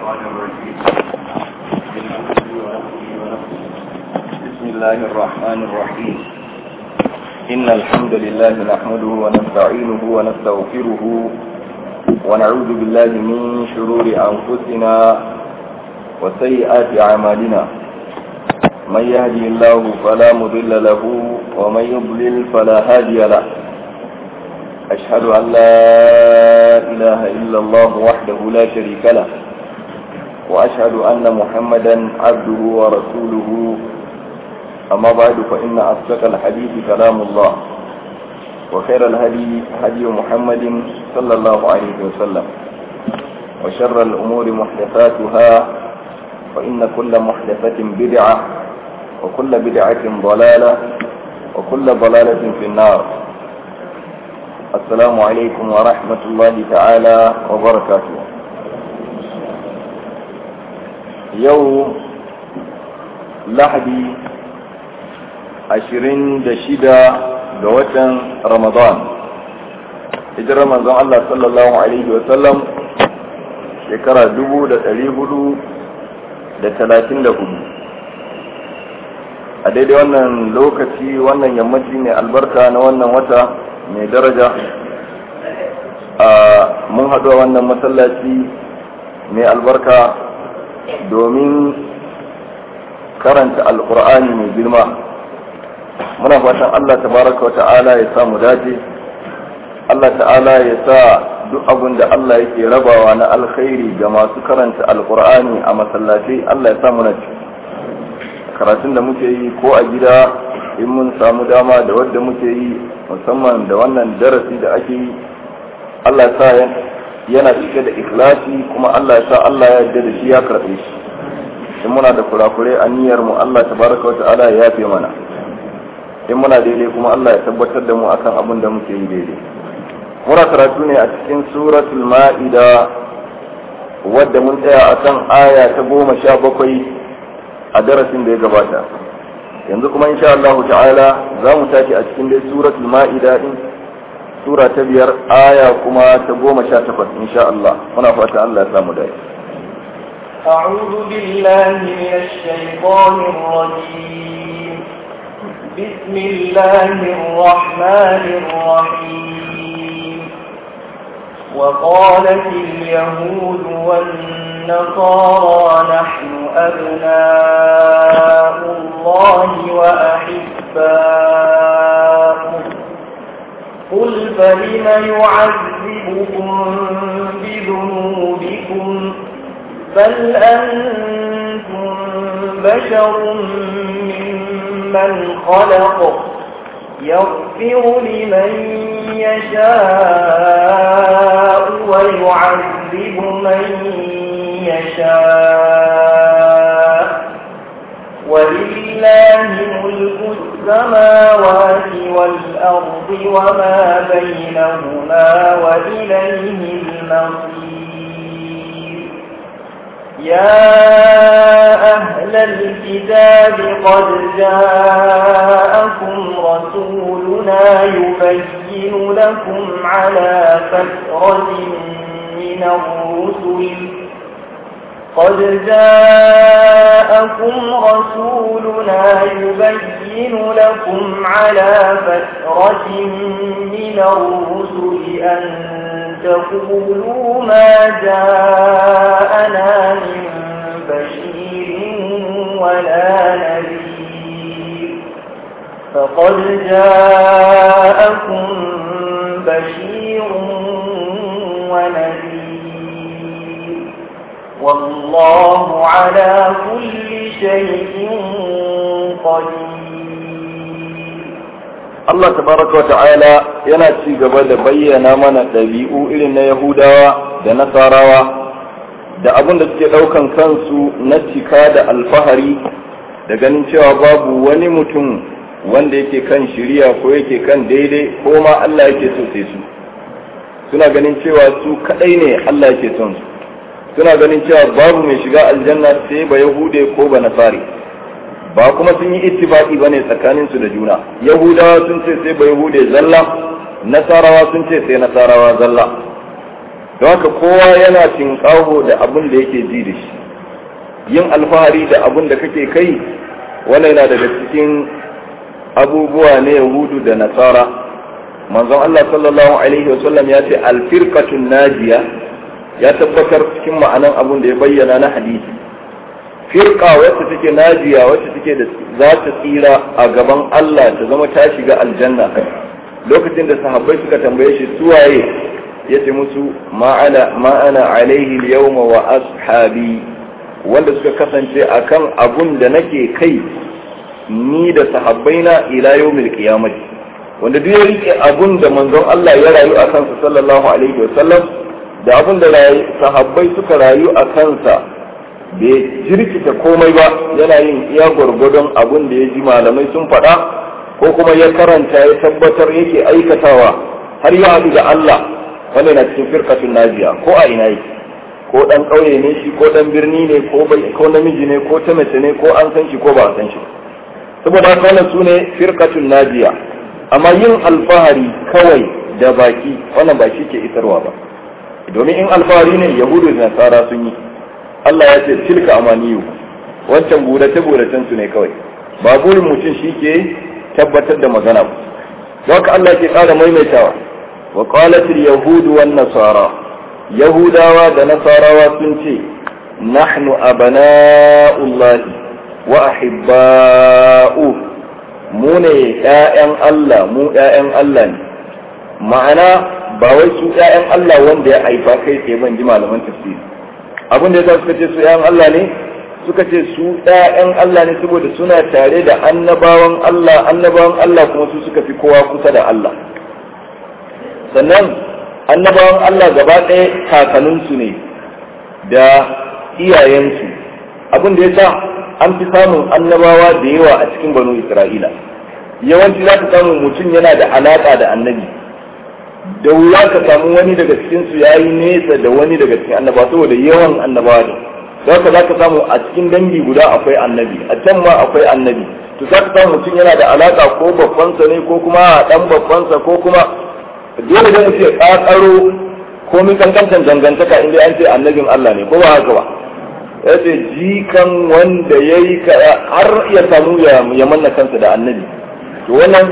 الشيطان الرجيم من همزه ونفسه ونفسه بسم الله الرحمن الرحيم إن الحمد لله نحمده ونستعينه ونستغفره ونعوذ بالله من شرور أنفسنا وسيئات أعمالنا من يهدي الله فلا مضل له ومن يضلل فلا هادي له أشهد أن لا إله إلا الله وحده لا شريك له وأشهد أن محمدا عبده ورسوله أما بعد فإن أصدق الحديث كلام الله وخير الهدي هدي محمد صلى الله عليه وسلم وشر الأمور محدثاتها فإن كل محدثة بدعة وكل بدعة ضلالة وكل ضلالة في النار السلام عليكم ورحمة الله تعالى وبركاته يوم لحدي ashirin da shida ga watan ramadan hijirar manzon Allah sallallahu alaihi wasallam shekara dubu da ɗari hudu da talatin da hudu a daidai wannan lokaci wannan yammaci ne albarka na wannan wata mai daraja a mun haɗu a wannan masallaci mai albarka domin karanta alkur'ani mai girma muna fatan Allah tabaraka wa ta'ala ya sa mu dace Allah ta'ala ya sa duk abin da Allah yake rabawa na alkhairi ga masu karanta alkur'ani a masallaci Allah ya sa mu ci karatun da muke yi ko a gida in mun samu dama da wadda muke yi musamman da wannan darasi da ake yi Allah ya sa yana cike da ikhlasi kuma Allah ya sa Allah ya yarda da shi ya karɓe shi in muna da kurakure a niyyar mu Allah tabaraka wa ta'ala ya yafe mana in muna daidai kuma Allah ya tabbatar da mu akan abin da muke yi daidai muna karatu ne a cikin suratul ma'ida wadda mun tsaya akan aya ta goma sha bakwai a darasin da ya gabata yanzu kuma insha Allah ta'ala za mu tashi a cikin dai suratul ma'ida din sura ta biyar aya kuma ta goma sha takwas insha Allah muna fata Allah ya samu dace أعوذ بالله من الشيطان الرجيم بسم الله الرحمن الرحيم وقالت اليهود والنصارى نحن أبناء الله وأحباؤه قل فلم يعذبكم بذنوبكم بل أنتم بشر من خلق يغفر لمن يشاء ويعذب من يشاء ولله ملك السماوات والأرض وما بينهما وإليه المصير يا أهل الكتاب قد جاءكم رسولنا يبين لكم على فترة من الرسل قد جاءكم رسولنا يبين لكم على فترة من الرسل أن تقولوا ما جاءنا من بشير ولا نذير فقد جاءكم بشير ونذير والله على كل شيء قدير Allah tabaraka wata'ala yana ci gaba da bayyana mana ɗabi'u irin na Yahudawa da Nasarawa da abin da suke ɗaukan kansu na cika da alfahari da ganin cewa babu wani mutum wanda yake kan shiriya ko yake kan daidai ko ma Allah yake so sai su suna ganin cewa su kadai ne Allah yake son su suna ganin cewa babu mai shiga aljanna sai ba Yahude ko ba Nasari ba kuma sun yi ittifaqi bane tsakanin su da juna yahudawa sun ce sai ba yahude zalla nasarawa sun ce sai nasarawa zalla don haka kowa yana tinkaho da abin da yake ji da shi yin alfahari da abin da kake kai wannan yana daga cikin abubuwa na yahudu da nasara manzon Allah sallallahu alaihi wasallam ya ce alfirqatun najiya ya tabbatar cikin ma'anan abin da ya bayyana na hadisi firqa wacce take najiya wacce take da za ta tsira a gaban Allah ta zama ta shiga aljanna lokacin da sahabbai suka tambaye shi suwaye ya ce musu ma'ana ma'ana alaihi yawma wa ashabi wanda suka kasance akan abun da nake kai ni da sahabbaina ila yawmil qiyamati wanda duk ya rike abun da manzon Allah ya rayu a kansa sallallahu alaihi wa sallam da abun da sahabbai suka rayu a kansa bai jirkita komai ba yana yin iya gwargwadon abun da ya ji malamai sun faɗa ko kuma ya karanta ya tabbatar yake aikatawa har ya haɗu da Allah wanda na cikin firkatun najiya ko a ina yake ko dan ƙauye ne shi ko dan birni ne ko ko namiji ne ko ta mace ne ko an san shi ko ba a san shi saboda haka wannan sune firkatun najiya amma yin alfahari kawai da baki wannan ba shi ke isarwa ba domin in alfahari ne yahudu da nasara sun yi Allah ya ce tilka amaniyu wancan burace buracen su ne kawai ba burin mutum shi ke tabbatar da magana ba don haka Allah ke ƙara maimaitawa wa qalat al-yahud wan nasara yahudawa da nasarawa sun ce nahnu abana'ullahi wa ahibba'u mu ne ƴaƴan Allah mu ƴaƴan Allah ne ma'ana ba wai su ƴaƴan Allah wanda ya haifa kai tsaye ban ji malaman tafsiri abin da yasa suka ce su ƴaƴan Allah ne suka ce su ƴaƴan Allah ne saboda suna tare da annabawan Allah annabawan Allah kuma su suka fi kowa kusa da Allah sannan annabawan Allah gaba ɗaya kakanninsu ne da iyayensu abin da ya sa an fi samun annabawa da yawa a cikin banu Isra'ila yawanci za ka samu mutum yana da alaƙa da annabi da wuya ka samu wani daga cikinsu ya yi nesa da wani daga cikin annabawa saboda yawan annabawa ne za ka za ka samu a cikin dangi guda akwai annabi a can ma akwai annabi to za ka samu mutum yana da alaƙa ko babbansa ne ko kuma ɗan babbansa ko kuma dole da mutum ya ƙaƙaro komin kankantan dangantaka inda an ce annabin Allah ne ko ba haka ba ya ce jikan wanda ya yi har ya samu ya manna kansa da annabi to wannan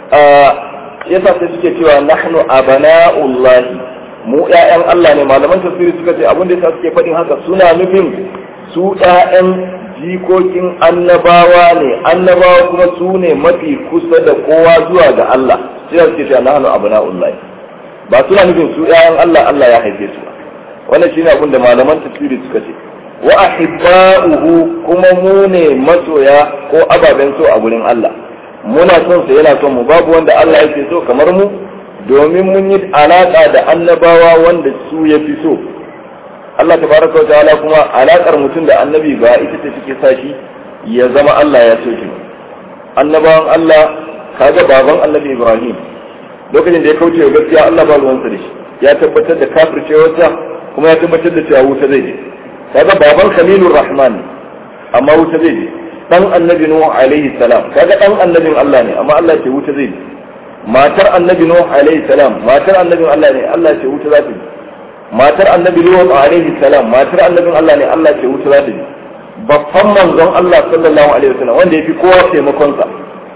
yasa sai suke cewa nahnu abana'ullahi mu ƴaƴan Allah ne malaman tafsiri suka ce abin da yasa suke faɗin haka suna nufin su ƴaƴan jikokin annabawa ne annabawa kuma su ne mafi kusa da kowa zuwa ga Allah sai suke cewa nahnu abana'ullahi ba suna nufin su ƴaƴan Allah Allah ya haife su ba wannan shine abin da malaman tafsiri suka ce wa ahibba'uhu kuma mu ne masoya ko ababen so a gurin Allah muna son sa yana son mu babu wanda Allah yake so kamar mu domin mun yi alaka da annabawa wanda su ya fi so Allah tabaraka wa ta'ala kuma alakar mutum da annabi ba ita ce take sa shi ya zama Allah ya so shi annabawan Allah kaga baban annabi Ibrahim lokacin da ya kauce wa gaskiya Allah ba ruwansa da shi ya tabbatar da kafircewarsa kuma ya tabbatar da cewa wuta zai je kaga baban Khalilur Rahman amma wuta zai je dan annabi nuh alaihi salam kaga dan annabin Allah ne amma Allah ce wuta zai matar annabi nuh alaihi salam matar annabin Allah ne Allah ce wuta za ta ji matar annabi nuh alaihi salam matar annabin Allah ne Allah ce wuta za ta ji babban manzon Allah sallallahu alaihi wasallam wanda yafi kowa taimakon sa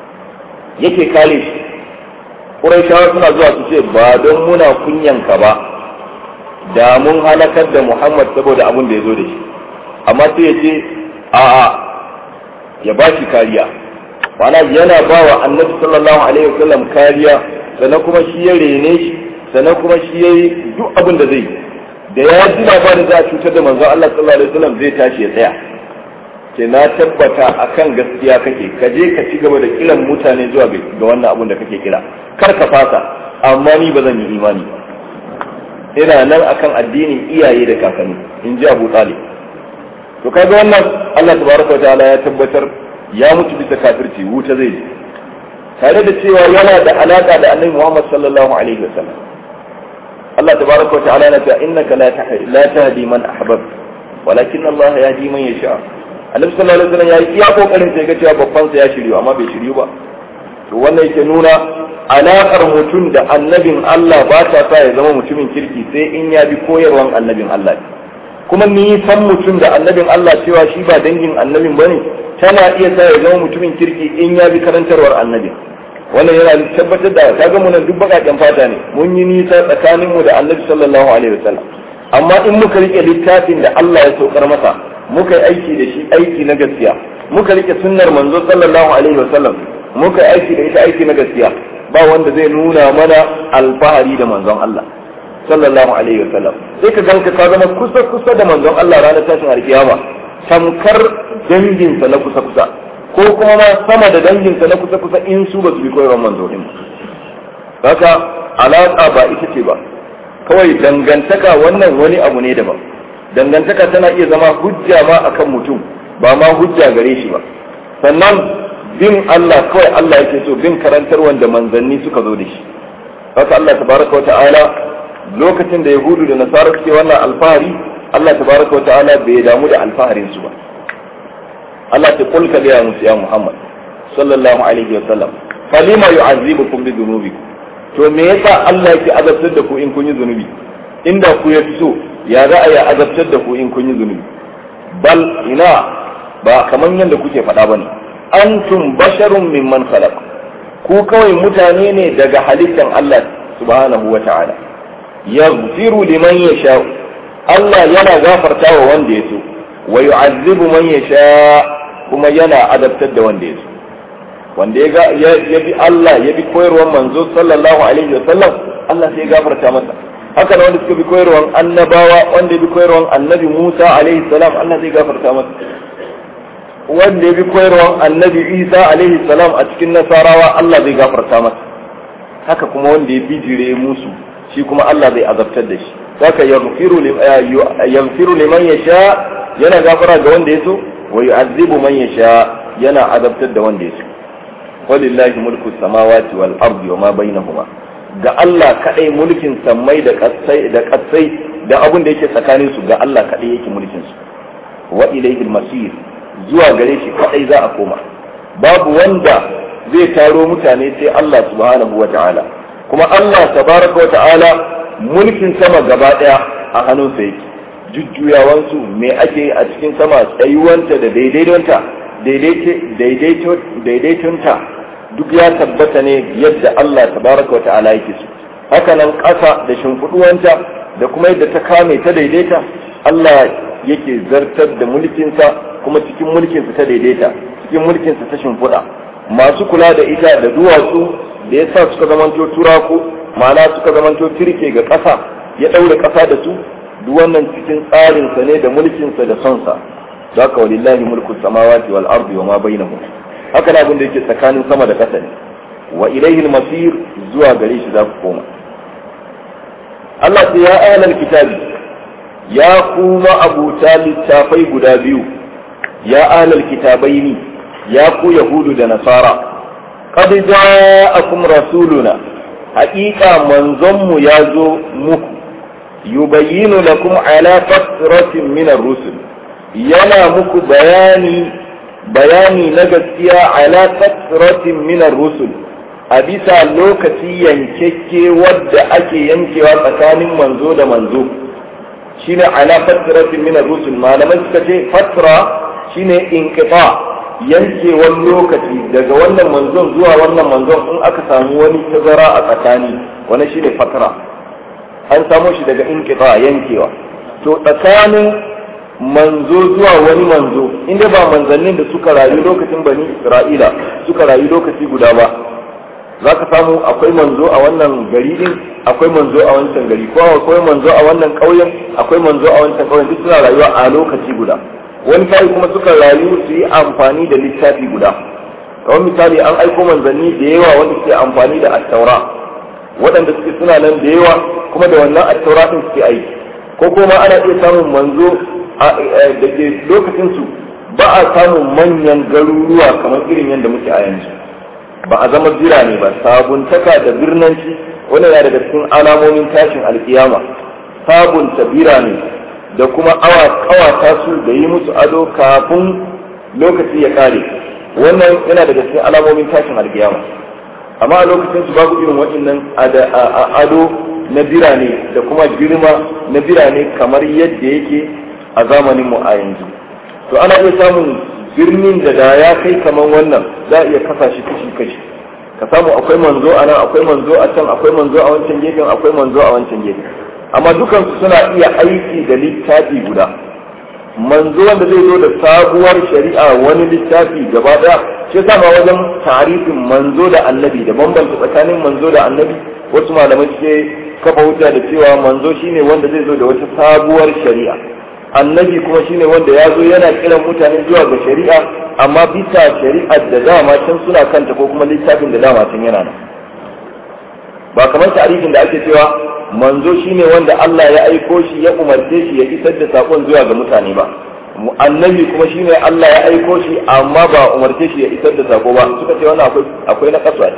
yake kare shi Qurayshawa suna zuwa su ce ba don muna kunyanka ba da mun halakar da Muhammad saboda abin da ya zo da shi amma sai ya ce a'a ya ba shi kariya mana yana ba wa annabi sallallahu alaihi wasallam kariya sannan kuma shi ya rene shi sannan kuma shi ya yi duk abin da zai da ya ji labarin za a cutar da manzon Allah sallallahu alaihi wasallam zai tashi ya tsaya ke na tabbata akan gaskiya kake ka je ka ci gaba da kiran mutane zuwa ga wannan abin da kake kira kar ka fasa amma ni ba zan yi imani ba ina nan akan addinin iyaye da kakanni in ji Abu Talib to kaga wannan Allah tabaraka wa ta'ala ya tabbatar ya mutu bisa kafirci wuta zai je tare da cewa yana da alaka da Annabi Muhammad sallallahu alaihi wasallam Allah tabaraka wa ta'ala yana cewa innaka la tahdi la tahdi man ahbab walakin Allah yahdi man yasha Annabi sallallahu alaihi wasallam ya yi iya kokarin sai ga cewa babban sa ya shiryu amma bai shiryu ba to wannan yake nuna alaƙar mutum da annabin Allah ba ta sa ya zama mutumin kirki sai in ya bi koyarwan annabin Allah kuma nisan mutum da annabin Allah cewa shi ba dangin annabin bane tana iya sa ya zama mutumin kirki in ya bi karantarwar annabin wannan yana tabbatar da kaga mu nan duk bakaken fata ne mun yi nisa tsakanin mu da annabi sallallahu alaihi wasallam amma in muka rike littafin da Allah ya saukar masa muka yi aiki da shi aiki na gaskiya muka rike sunnar manzo sallallahu alaihi wasallam muka yi aiki da ita aiki na gaskiya ba wanda zai nuna mana alfahari da manzon Allah sallallahu alaihi wasallam sai ka ganka ka zama kusa kusa da manzon Allah ranar tashin alkiyama tamkar danginsa na kusa kusa ko kuma ma sama da danginsa na kusa kusa in su ba su bi koyarwar manzo din haka alaka ba ita ce ba kawai dangantaka wannan wani abu ne daban dangantaka tana iya zama hujja ma akan mutum ba ma hujja gare shi ba sannan bin Allah kawai Allah yake so bin karantar wanda manzanni suka zo da shi haka Allah tabaraka wa ta'ala lokacin da yahudu da nasara suke wannan alfahari Allah tabaraka wa ta'ala bai damu da alfaharin su ba Allah ta kulka ga musu ya Muhammad sallallahu alaihi wa sallam falima yu'azzibukum bi dhunubikum to me yasa Allah yake azabtar da ku in kun yi zunubi inda ku ya so ya za a yi azabtar da ku in kun yi zunubi bal ina ba kaman yadda kuke faɗa bane antum basharun mimman khalaq ku kawai mutane ne daga halittan Allah subhanahu wa ta'ala yaghfiru liman yasha Allah yana gafarta wa wanda ya so wa yu'azzibu man yasha kuma yana adabtar da wanda ya so wanda ya bi Allah ya bi koyarwar manzo sallallahu alaihi wa sallam Allah sai ya gafarta masa haka da wanda suka bi koyarwar annabawa wanda ya bi koyarwar annabi Musa alaihi salam Allah zai gafarta masa wanda ya bi koyarwar annabi Isa alaihi salam a cikin nasarawa Allah zai gafarta masa haka kuma wanda ya bijire musu shi kuma Allah zai azabtar da shi haka yaghfiru yaghfiru liman yasha yana gafara ga wanda ya so wa yu'azzibu man yasha yana azabtar da wanda ya so walillahi mulku samawati wal ardi wa ma bainahuma ga Allah kadai mulkin sammai da kasai da kasai da abin da yake tsakanin su ga Allah kadai yake mulkin su wa ilayhi masir zuwa gare shi kadai za a koma babu wanda zai taro mutane sai Allah subhanahu wa ta'ala kuma Allah tabaraka wa ta'ala mulkin sama gaba daya a hannunsa yake jujjuyawansu me ake a cikin sama tsayuwanta da daidaitonta daidaitonta duk ya tabbata ne yadda Allah tabaraka wa ta'ala yake so haka nan ƙasa da shimfiɗuwanta da kuma yadda ta kame ta daidaita Allah yake zartar da mulkinsa kuma cikin mulkinsa ta daidaita cikin mulkinsa ta shimfiɗa masu kula da ita da duwatsu da ya sa suka zamanto turaku ma'ana suka zamanto turke ga ƙasa ya ɗaure ƙasa da su duk wannan cikin tsarinsa ne da mulkinsa da sonsa za ka walillahi mulku samawati wal ardi wa ma bainahum haka na abin da yake tsakanin sama da ƙasa ne wa ilaihi masir zuwa gare shi za ku koma Allah sai ya ahlal kitabi ya kuma abuta littafai guda biyu ya ahlal kitabaini ya ku yahudu da nasara qad ja'akum rasuluna haƙiƙa manzonmu ya zo muku yubayyinu lakum ala fatratin min ar-rusul yana muku bayani bayani na gaskiya ala fatratin min ar-rusul a bisa lokaci yankekke wadda ake yankewa tsakanin manzo da manzo shine ala fatratin min ar-rusul malamai suka ce fatra shine inqita yankewar lokaci daga wannan manzon zuwa wannan manzon in aka samu wani tazara a tsakani wani shine fatra an samo shi daga inqita yankewa to tsakanin manzo zuwa wani manzo inda ba manzannin da suka rayu lokacin bani isra'ila suka rayu lokaci guda ba za ka samu akwai manzo a wannan gari din akwai manzo a wancan gari ko akwai manzo a wannan ƙauyen akwai manzo a wancan ƙauyen duk suna rayuwa a lokaci guda wani sai kuma suka rayu su yi amfani da littafi guda kamar misali an aiko manzanni da yawa wanda suke amfani da attaura waɗanda suke suna nan da yawa kuma da wannan attaura din suke aiki ko kuma ana iya samun manzo da ke lokacinsu ba a samun manyan garuruwa kamar irin yadda muke a yanzu ba a zama birane ba sabuntaka da birnanci wani yana daga cikin alamomin tashin alkiyama sabunta birane da kuma awa kawata su da yi musu ado kafin lokaci ya kare wannan yana daga cikin alamomin tashin alkiyama amma a lokacin su babu irin waɗannan ado na birane da kuma girma na birane kamar yadda yake a zamanin mu a yanzu to ana iya samun birnin da da ya kai kamar wannan za a iya kasa shi kashi kashi ka samu akwai manzo a nan akwai manzo a can akwai manzo a wancan gefen akwai manzo a wancan gefen amma dukansu suna iya aiki da littafi guda manzo wanda zai zo da sabuwar shari'a wani littafi gaba daya shi yasa ma wajen tarihin manzo da annabi da bambanta tsakanin manzo da annabi wasu malamai suke kafa hujja da cewa manzo shine wanda zai zo da wata sabuwar shari'a annabi kuma shine wanda ya zo yana kiran mutane zuwa ga shari'a amma bisa shari'ar da dama can suna kanta ko kuma littafin da dama can yana nan ba kamar tarihin da ake cewa manzo shine wanda Allah ya aiko shi ya umarce shi ya isar da sakon zuwa ga mutane ba annabi kuma shine Allah ya aiko shi amma ba umarce shi ya isar da sako ba suka ce wannan akwai akwai na kasuwa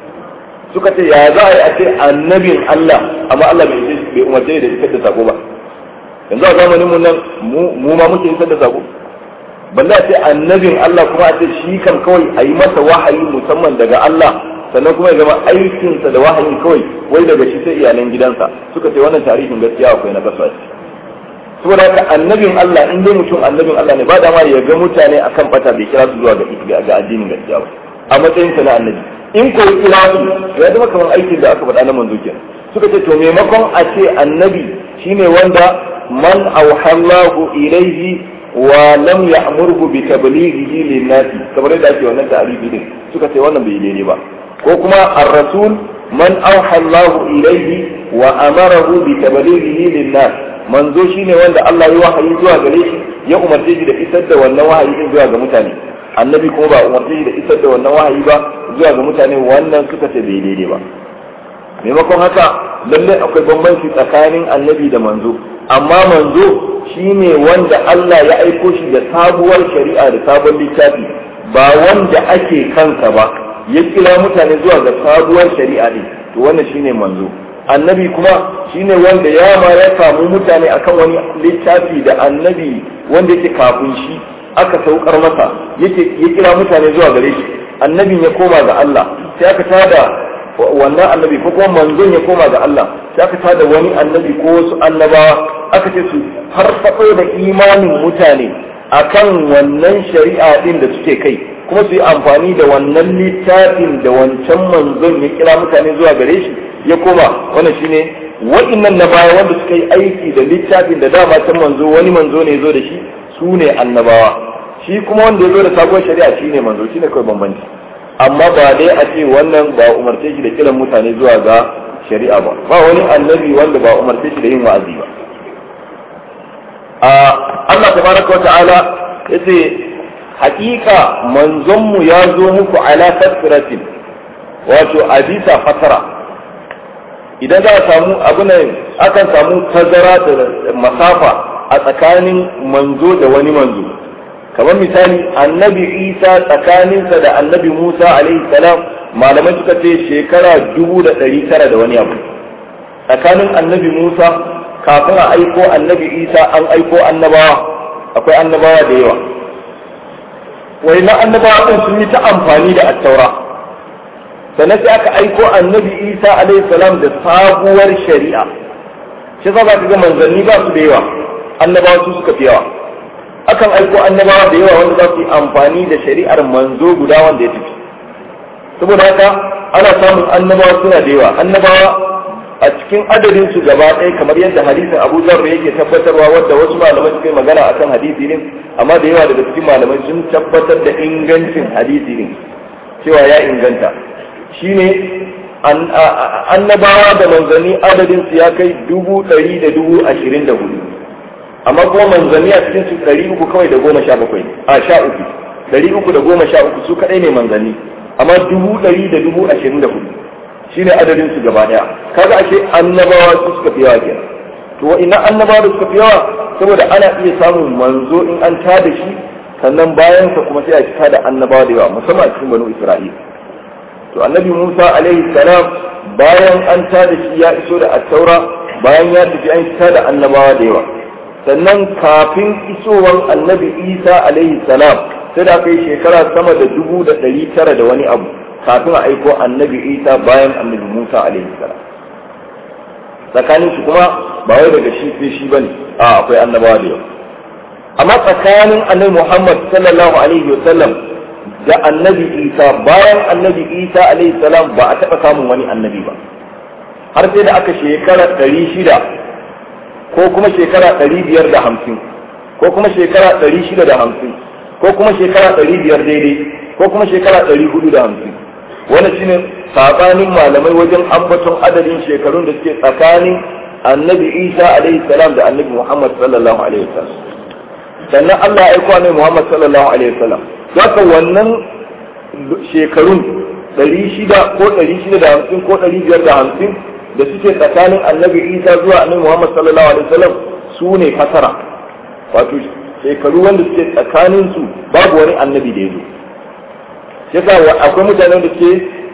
suka ce ya za a yi a ce annabin Allah amma Allah bai bai umarce da isar da sako ba yanzu a zamanin mu nan mu ma muke isar da sako balle a ce annabin Allah kuma a ce shi kan kawai a yi masa wahayi musamman daga Allah sannan kuma ya zama aikinsa da wahayin kawai wai daga shi sai iyalan gidansa suka ce wannan tarihin gaskiya akwai na kasuwa saboda haka annabin Allah in dai mutum annabin Allah ne ba da ma ya ga mutane akan bata bai kira su zuwa ga ga addinin gaskiya ba a matsayin sa na annabi in ko kira su ya zama kamar aikin da aka faɗa na manzo kenan suka ce to maimakon a ce annabi shine wanda man auhallahu ilaihi wa lam ya'murhu bi tablighihi lin-nasi kamar yadda ake wannan ta'arifi din suka ce wannan bai daidai ba ko kuma ar-rasul man auhallahu ilaihi wa amarahu bi tablighihi lin-nas manzo shine wanda Allah ya wahayi zuwa gare shi ya umarce shi da isar da wannan wahayi din zuwa ga mutane annabi kuma ba umarce shi da isar da wannan wahayi ba zuwa ga mutane wannan suka ce bai daidai ba maimakon haka lalle akwai bambanci tsakanin annabi da manzo amma manzo shine wanda Allah ya aiko shi da sabuwar shari'a da sabon littafi ba wanda ake kansa ba ya kira mutane zuwa ga sabuwar shari'a ne to wannan shine manzo annabi kuma shine wanda ya ma ya samu mutane akan wani littafi da annabi wanda yake kafin shi aka saukar masa yake ya kira mutane zuwa gare shi annabin ya koma ga Allah sai aka tada wannan annabi ko kuma manzon ya koma ga Allah sai aka tada wani annabi ko wasu annabawa aka ce su farfaɗo da imanin mutane akan wannan shari'a din da suke kai kuma su yi amfani da wannan littafin da wancan manzon ya kira mutane zuwa gare shi ya koma wannan shine waɗannan na baya wanda suka yi aiki da littafin da dama can manzo wani manzo ne zo da shi su ne annabawa shi kuma wanda ya zo da sabuwar shari'a shine manzo shine kawai bambanci amma ba dai a ce wannan ba umarce shi da kiran mutane zuwa ga shari'a ba ba wani annabi wanda ba umarce shi da yin wa'azi ba a Allah tabaraka wa ta'ala yace hakika manzonmu ya zo muku ala fasiratin wato a bisa fasara idan za a samu abu ne akan samu tazara da masafa a tsakanin manzo da wani manzo kamar misali annabi isa tsakaninsa da annabi musa alaihi salam malamai suka ce shekara dubu da ɗari tara da wani abu tsakanin annabi musa kafin a aiko annabi isa an aiko annabawa akwai annabawa da yawa wai na annabawa ɗin sun yi ta amfani da attaura sannan sai aka aiko annabi isa alaihi salam da sabuwar shari'a shi za ka ga manzanni ba su da yawa annabawa su suka fi yawa akan aiko annabawa da yawa wanda za su yi amfani da shari'ar manzo guda wanda ya tafi saboda haka ana samun annabawa suna da yawa annabawa a cikin adadin su gaba ɗaya kamar yadda hadisin Abu Dharr yake tabbatarwa wanda wasu malamai suka yi magana akan hadisi ne amma da yawa daga cikin malamai sun tabbatar da ingancin hadisi ne cewa ya inganta shine annabawa da manzanni adadin su ya kai dubu ɗari da dubu ashirin da hudu amma kuma manzanni a cikin su ɗari uku kawai da goma sha bakwai a sha uku ɗari uku da goma sha uku su kaɗai ne manzanni amma dubu ɗari da dubu ashirin da hudu shine adadin su gaba ɗaya kaga ake annabawa su suka fi yawa kenan to ina annabawa da suka fi yawa saboda ana iya samun manzo in an tada shi sannan bayan sa kuma sai a cika da annabawa da yawa musamman a cikin banu isra'ila to annabi musa alaihi salam bayan an tada shi ya iso da attaura bayan ya tafi an cika da annabawa da yawa sannan kafin isowar annabi isa alaihi salam sai da aka yi shekara sama da dubu da ɗari tara da wani abu kafin a aiko annabi isa bayan annabi musa alaihi salam tsakanin su kuma ba wai daga shi sai shi bane a akwai annabawa da yawa amma tsakanin annabi muhammad sallallahu alaihi wasallam da annabi isa bayan annabi isa alaihi salam ba a taɓa samun wani annabi ba har sai da aka shekara ɗari shida ko kuma shekara ɗari biyar da hamsin ko kuma shekara ɗari shida da hamsin ko kuma shekara ɗari biyar daidai ko kuma shekara ɗari hudu da hamsin wani shine sabanin malamai wajen ambaton adadin shekarun da suke tsakanin annabi isa alaihi salam da annabi muhammad sallallahu alaihi wasallam sannan allah ya aiko annabi muhammad sallallahu alaihi wasallam haka wannan shekarun ɗari shida ko ɗari shida da hamsin ko ɗari biyar da hamsin da suke tsakanin annabi isa zuwa annabi muhammad sallallahu alaihi wasallam su ne fasara wato shekaru wanda suke tsakanin su babu wani annabi da ya zo yasa akwai mutane da suke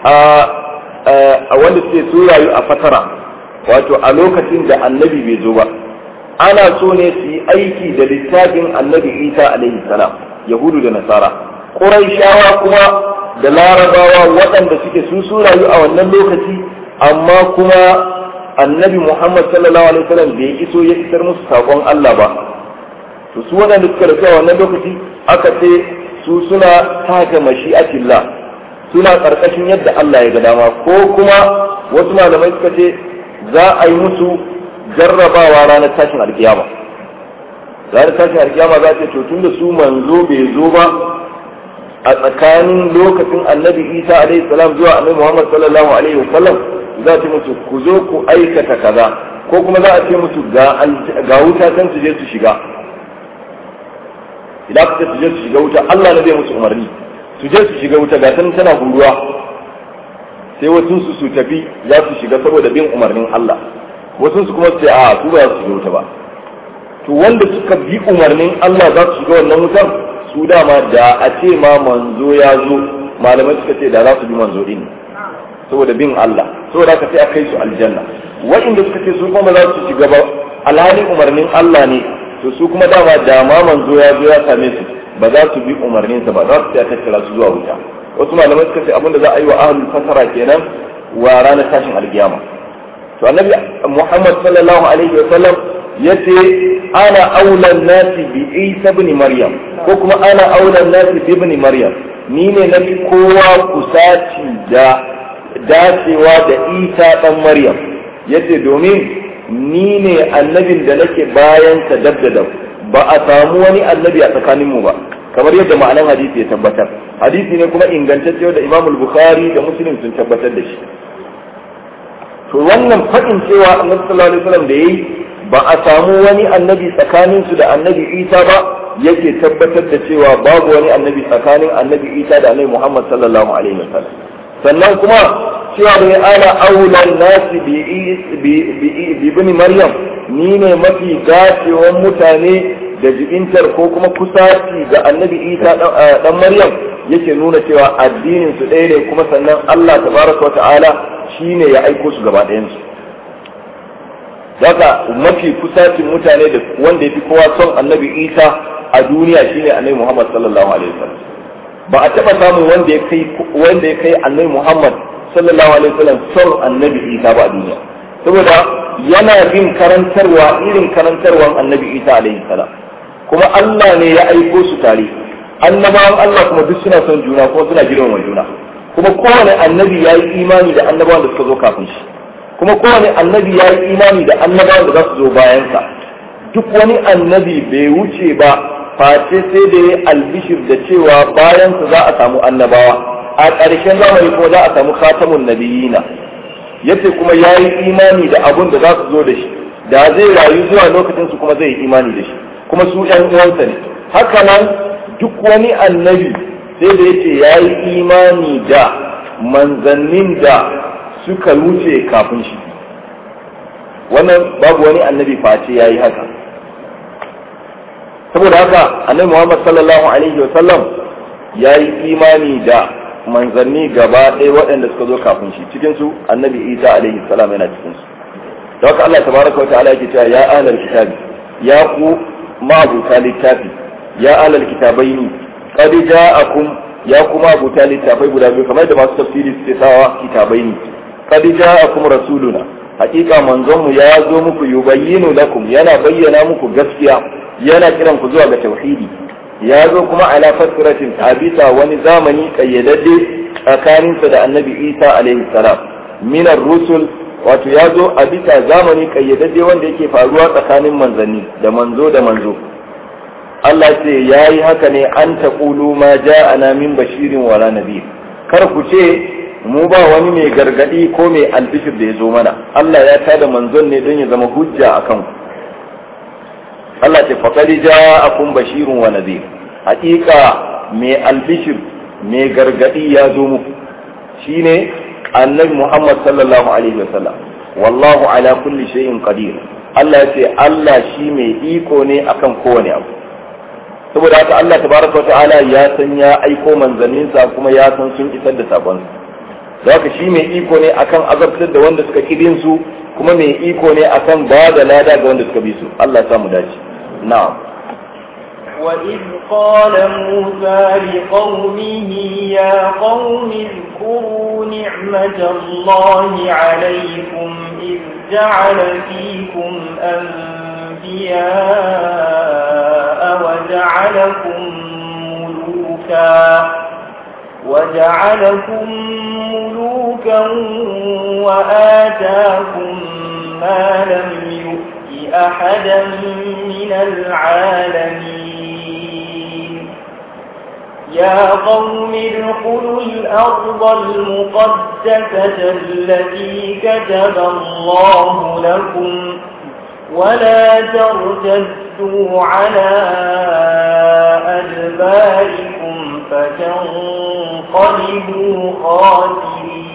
a wanda suke su rayu a fatara wato a lokacin da annabi bai zo ba ana so ne su yi aiki da littafin annabi isa alaihi salam yahudu da nasara ƙuraishawa kuma da larabawa waɗanda suke su su rayu a wannan lokaci amma kuma annabi muhammad sallallahu alaihi wasallam bai iso ya isar musu saƙon allah ba to su waɗanda suka rasu a wannan lokaci aka ce su suna taka mashi'atillah suna ƙarƙashin yadda Allah ya ga dama ko kuma wasu malamai suka ce za a yi musu jarrabawa ranar tashin alkiyama ranar tashin alkiyama za ce to tun da su manzo bai zo ba a tsakanin lokacin annabi isa alaihi salam zuwa annabi muhammad sallallahu alaihi wasallam za ta musu ku zo ku aikata kaza ko kuma za a ce musu ga wuta can su je su shiga idan aka ce su je su shiga wuta Allah ne zai musu umarni su je su shiga wuta ga tana huruwa sai wasu su su tafi za su shiga saboda bin umarnin Allah wasu su kuma su ce a su ba za su shiga wuta ba to wanda suka bi umarnin Allah za su shiga wannan wutar su dama da a ce ma manzo ya zo malamai suka ce da za su bi manzo din saboda bin Allah saboda haka sai a kai su aljanna wa'inda suka ce su kuma za su shiga ba alhalin umarnin Allah ne to su kuma dama da ma manzo ya zo ya same su ba za su bi umarninsa ba za su ta tattara su zuwa wuta wasu malamai suka ce abinda za a yi wa ahlul fasara kenan wa ranar tashin alkiyama to annabi Muhammad sallallahu alaihi wa sallam yace ana aulan nasi bi Isa ibn Maryam ko kuma ana aulan nasi bi ibn Maryam ni ne na kowa kusaci da dacewa da Isa dan Maryam yace domin ni ne annabin da nake bayan sa dab da dab ba a samu wani annabi a tsakaninmu ba kamar yadda ma'anan hadisi ya tabbatar hadisi ne kuma ingantacce da Imam Bukhari da Muslim sun tabbatar da shi to wannan fadin cewa Annabi sallallahu alaihi wasallam da yayi ba a samu wani annabi tsakanin su da Annabi Isa ba yake tabbatar da cewa babu wani annabi tsakanin Annabi Isa da Annabi Muhammad sallallahu alaihi wasallam sannan kuma cewa bai ana aulan nasi bi ibn maryam ni ne mafi dacewan mutane da jibintar ko kuma kusaci ga annabi isa dan maryam yake nuna cewa addinin su ɗaya ne kuma sannan allah tabaraka ta'ala shine ya aiko su gaba ɗayan su Zaka mafi kusacin mutane da wanda ya fi kowa son annabi isa a duniya shine annabi muhammad sallallahu alaihi wasallam ba a taɓa samun wanda ya kai wanda ya kai annabi muhammad sallallahu alaihi wasallam son annabi isa ba a duniya saboda yana bin karantarwa irin karantarwan annabi isa alaihi salam kuma Allah ne ya aiko su tare annabawan Allah kuma duk suna son juna kuma suna girmama juna kuma kowane annabi ya yi imani da annabawan da suka zo kafin shi kuma kowane annabi ya yi imani da annabawan da za su zo bayansa duk wani annabi bai wuce ba face sai da ya albishir da cewa bayansa za a samu annabawa a ƙarshen zamani kuma za a samu khatamun nabiyina yace kuma ya yi imani da abun da za su zo da shi da zai rayu zuwa lokacin su kuma zai yi imani da shi kuma su ɗan uwansa ne haka nan duk wani annabi sai da yace ya yi imani da manzannin da suka wuce kafin shi wannan babu wani annabi face ya yi haka saboda haka annabi muhammad sallallahu alaihi wa sallam ya yi imani da manzanni gaba ɗaya waɗanda suka zo kafin shi cikin su annabi isa alaihi salam yana cikin su da haka Allah tabaraka wa ta'ala yake cewa ya ahlal kitabi ya ku ma'abuta littafi ya ahlal kitabaini qad ja'akum ya kuma abuta littafai guda biyu kamar da masu tafsiri suke sawa kitabai ne qad ja'akum rasuluna hakika manzon mu ya zo muku yubayyinu lakum yana bayyana muku gaskiya yana kiran ku zuwa ga tauhidi ya zo kuma ala fatratin abisa wani zamani kayyadadde tsakaninsa da annabi isa alaihi salam minar rusul wato ya zo a bisa zamani kayyadadde wanda yake faruwa tsakanin manzanni da manzo da manzo Allah ce ya yi haka ne an taƙulu ma ja'ana min bashirin wala nadir kar ku ce mu ba wani mai gargadi ko mai albishir da ya zo mana Allah ya tada manzon ne don ya zama hujja a kanku Allah ce faƙari ja'akum bashirun wa nadir haƙiƙa mai albishir mai gargadi ya zo muku shine annabi Muhammad sallallahu alaihi wasallam wallahu ala kulli shay'in qadir Allah ya ce Allah shi mai iko ne akan kowane abu saboda haka Allah tabaraka wata'ala ya san ya aiko manzanninsa kuma ya san sun isar da sabon su haka shi mai iko ne akan azabtar da wanda suka kidin su kuma mai iko ne akan ba da lada ga wanda suka bi su Allah ya samu dace na'am وإذ قال موسى لقومه يا قوم اذكروا نعمة الله عليكم إذ جعل فيكم أنبياء وجعلكم ملوكا وجعلكم ملوكا وآتاكم ما لم يؤت أحدا من العالمين يا قوم ادخلوا الأرض المقدسة التي كتب الله لكم ولا ترتدوا على أدباركم فتنقلبوا خاسرين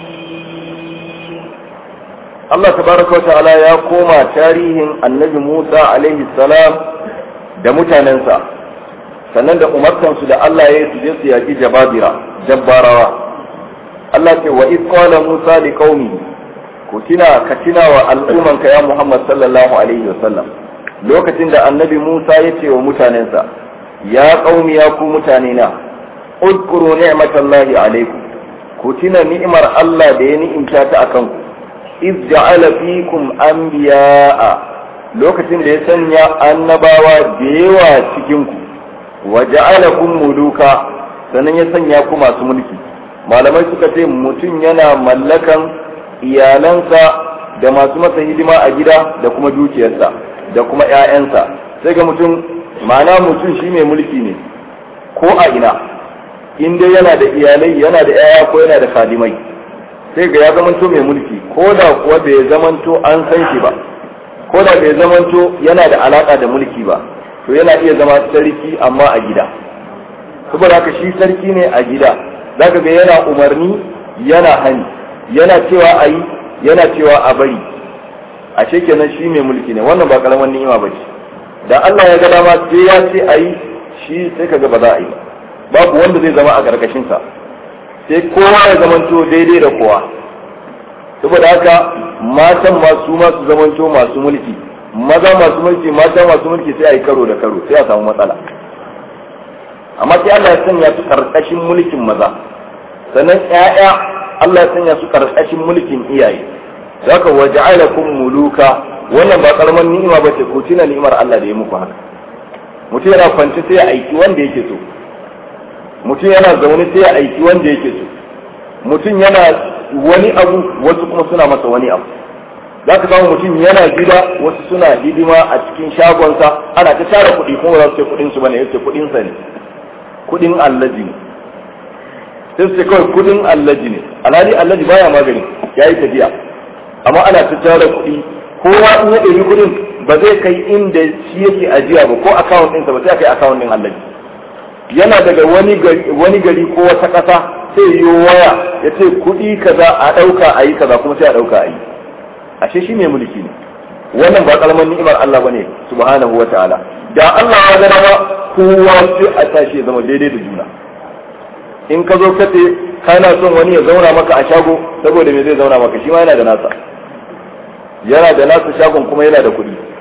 Allah tabaraka wa ta'ala ya koma tarihin annabi Musa alaihi salam da mutanensa sannan da umartansu da Allah ya yi su je su yaki jababira jabbarawa Allah ce wa iz qala Musa li qaumi ku tina ka tina wa al'ummanka ya Muhammad sallallahu alaihi wa sallam lokacin da annabi Musa ya ce wa mutanensa ya qaumi ya ku mutane na udkuru ni'matallahi alaikum ku tina ni'imar Allah da ya ni'imta ta akan ku iz ja'ala fikum anbiya'a lokacin da ya sanya annabawa da yawa cikin ku wa ja'alakum muluka sannan ya sanya ku masu mulki malamai suka ce mutum yana mallakan iyalansa da masu masa hidima a gida da kuma dukiyarsa da kuma 'ya'yansa sai ga mutum ma'ana mutum shi mai mulki ne ko a ina in dai yana da iyalai yana da 'ya'ya ko yana da khadimai sai ga ya zamanto mai mulki ko da kuwa bai zamanto an san shi ba ko da bai zamanto yana da alaka da mulki ba to yana iya zama sarki amma a gida saboda haka shi sarki ne a gida zaka ga yana umarni yana hani yana cewa a yi yana cewa a bari a kenan shi mai mulki ne wannan ba karamin ni'ima ba ce da Allah ya ga dama sai ya ce a yi shi sai kaga ba za a yi ba babu wanda zai zama a ƙarƙashinsa sai kowa ya zamanto daidai da kowa saboda haka matan masu masu zamanto masu mulki maza masu mulki mata masu mulki sai a yi karo da karo sai a samu matsala amma sai Allah ya sanya su karkashin mulkin maza sannan ƴaƴa Allah ya sanya su karkashin mulkin iyaye zaka waja'alakum muluka wannan ba karaman ni'ima ba ce ko tina ni'imar Allah da ya muku haka mutum yana kwanci sai ya aiki wanda yake so mutum yana zaune sai ya aiki wanda yake so mutum yana wani abu wasu kuma suna masa wani abu za ka samu mutum yana gida wasu suna hidima a cikin shagonsa ana ta tara kuɗi kuma za su ce kuɗin su bane yace kuɗin sa ne kuɗin allaji ne sai su ce kawai kuɗin allaji ne alhali allaji baya magani ya yi tafiya amma ana ta tara kuɗi kowa in ya ɗebi kuɗin ba zai kai inda shi yake ajiya ba ko akawun ɗinsa ba sai a kai akawun ɗin allaji yana daga wani gari ko wata ƙasa sai yi waya ya ce kuɗi kaza a ɗauka a yi kaza kuma sai a ɗauka a yi ashe shi mai mulki ne wannan ba kalmar ni'imar Allah bane subhanahu wa ta'ala da Allah ya gana ba kowa sai a tashi ya zama daidai da juna in ka zo ka ce kana son wani ya zauna maka a shago saboda me zai zauna maka shi ma yana da nasa yana da nasa shagon kuma yana da kuɗi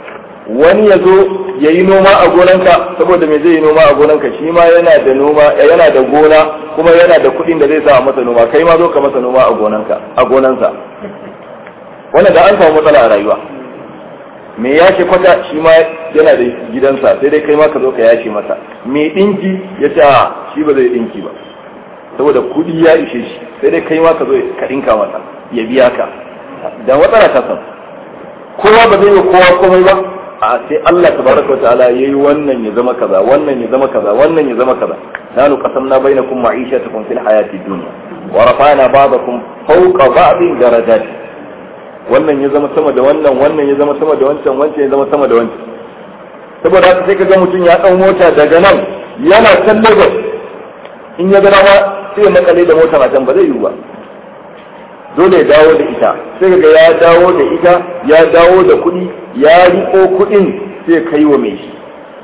wani ya zo ya yi noma a gonanka saboda me zai yi noma a gonanka shi ma yana da noma yana da gona kuma yana da kuɗin da zai sa a masa noma kai ma zo ka masa noma a gonanka a gonansa wannan da an samu matsala a rayuwa me yashe kwata shi ma yana da gidansa sai dai kai ma ka zo ka yashe masa me dinki ya ce a shi ba zai dinki ba saboda kuɗi ya ishe shi sai dai kai ma ka zo ka dinka masa ya biya ka da matsala ta san kowa ba zai yi kowa komai ba a sai Allah tabaraka wa ta'ala yayi wannan ya zama kaza wannan ya zama kaza wannan ya zama kaza nanu qasamna bainakum ma'ishatakum fil hayati dunya wa rafa'na ba'dakum fawqa ba'din darajat wannan ya zama sama da wannan wannan ya zama sama da wancan wancan ya zama sama da wancan saboda haka sai kaga mutum ya dau mota daga nan yana can Lagos in ya ga dama sai ya makale da mota a can ba zai yiwu ba dole ya dawo da ita sai ga ya dawo da ita ya dawo da kuɗi ya riko kuɗin sai kai wa mai shi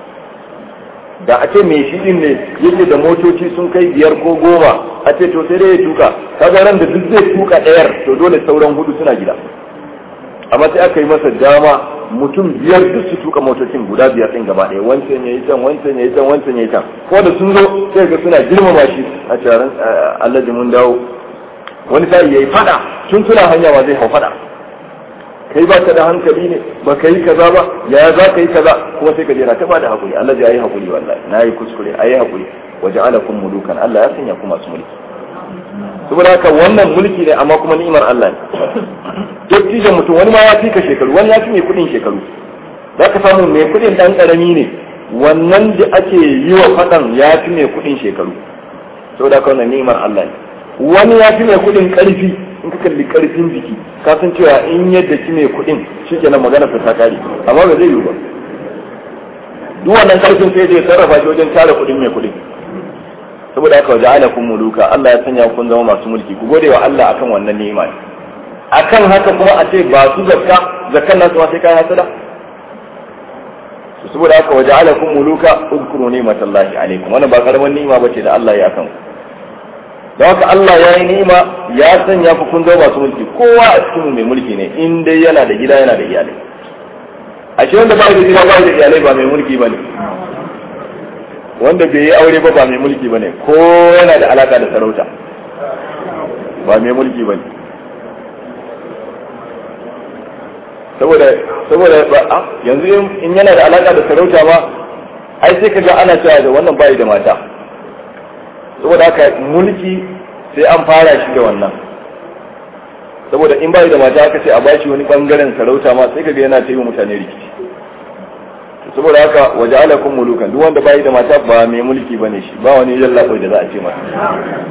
da a ce mai shi din ne yake da motoci sun kai biyar ko goma a ce to sai dai ya tuka kaga ran da duk zai tuka ɗayar to dole sauran hudu suna gida amma sai aka yi masa dama mutum biyar duk su tuka motocin guda biyar din gaba ɗaya wancan ya yi can wancan ya yi can wancan ya yi can ko da sun zo sai ga suna girmama shi a taron Allah mun dawo wani sa'i yayi fada tun suna hanya ma zai hau fada kai ba ka da hankali ne ba ka yi kaza ba ya za ka yi kaza kuma sai ka je na ta bada hakuri Allah ya yi hakuri wallahi na yi kuskure ayi hakuri waje alakum mulukan Allah ya sanya ku masu mulki saboda haka wannan mulki ne amma kuma ni'imar Allah ne dattijan mutum wani ma ya fi ka shekaru wani ya fi mai kudin shekaru za ka samu mai kudin dan karami ne wannan da ake yi wa fadan ya fi mai kudin shekaru saboda haka wannan ni'imar Allah ne wani ya fi mai kudin karfi in ka kalli karfin jiki ka san cewa in yadda ki mai kudin shi kenan magana ta kare amma ba zai yiwu ba duk wannan karfin sai zai sarrafa shi wajen tara kudin mai kudin saboda haka waje ala kun muluka Allah ya sanya kun zama masu mulki ku gode wa Allah akan wannan ni'ima akan haka kuma a ce ba su zakka zakkan nasu ma sai kai hasada saboda haka waje ala kun muluka udkuru ni'matallahi alaikum wannan ba karaman ni'ima bace da Allah ya akan ku da haka Allah ya yi ni'ima ya sanya ku kun zama masu mulki kowa a cikin mai mulki ne in dai yana da gida yana da iyalai a shi wanda ba da gida ba da iyalai ba mai mulki bane wanda bai yi aure ba ba mai mulki bane ko yana da alaka da sarauta ba mai mulki bane saboda saboda ba yanzu in yana da alaka da sarauta ma ai sai kaga ana cewa da wannan bai da mata saboda haka mulki sai an fara shi da wannan saboda in bai da mata aka ce a bashi wani bangaren sarauta ma sai kaga yana ta yi mutane rikici saboda haka waje alakun mulukan duk wanda bai da mata ba mai mulki bane shi ba wani yallaɓai da za a ce masa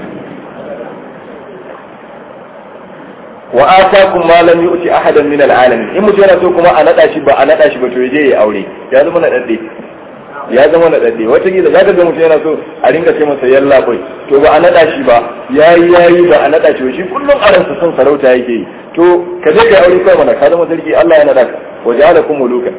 wa atakum ma lam yu'ti ahadan min al'alamin in mutum yana so kuma a nada shi ba a nada shi ba to yaje ya aure ya zama na dadde ya zama na dadde wata gida zaka ga mutum yana so a ringa ce masa yalla bai to ba a nada shi ba yayi yayi ba a nada shi ba shi kullum a ransa son sarauta yake yi to ka je ka aure kai mana ka zama sarki Allah ya nada ka waja'alakum mulukan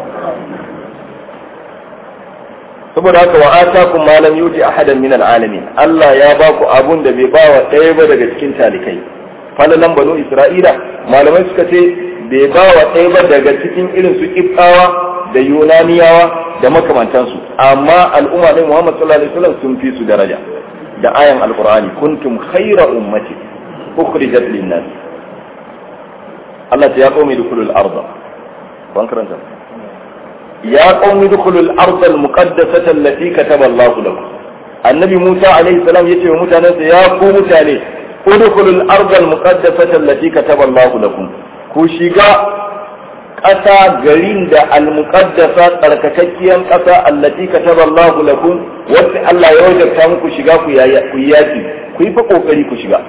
saboda haka wa atakum ma lam yuti ahadan min al'alamin Allah ya ba ku abun da bai ba wa ɗaya ba daga cikin talikai falalan banu Isra'ila malamai suka ce bai ba wa ɗaya ba daga cikin irin su kibtawa da yunaniyawa da makamantansu amma al'umma ɗin Muhammad sallallahu alaihi wasallam sun fi su daraja da ayan alqur'ani kuntum khayra ummati ukhrijat lin-nas Allah ta ya qaumi dukhulul arda ban karanta يا قوم ادخلوا الارض المقدسه التي كتب الله لكم النبي موسى عليه السلام يتي متانه يا قوم متانه ادخلوا الارض المقدسه التي كتب الله لكم ku shiga ƙasa garin da almuqaddasa tsarkakakkiyar ƙasa allati kataba Allah lakum wacce Allah ya wajabta muku shiga ku yaki ku yi fa kokari ku shiga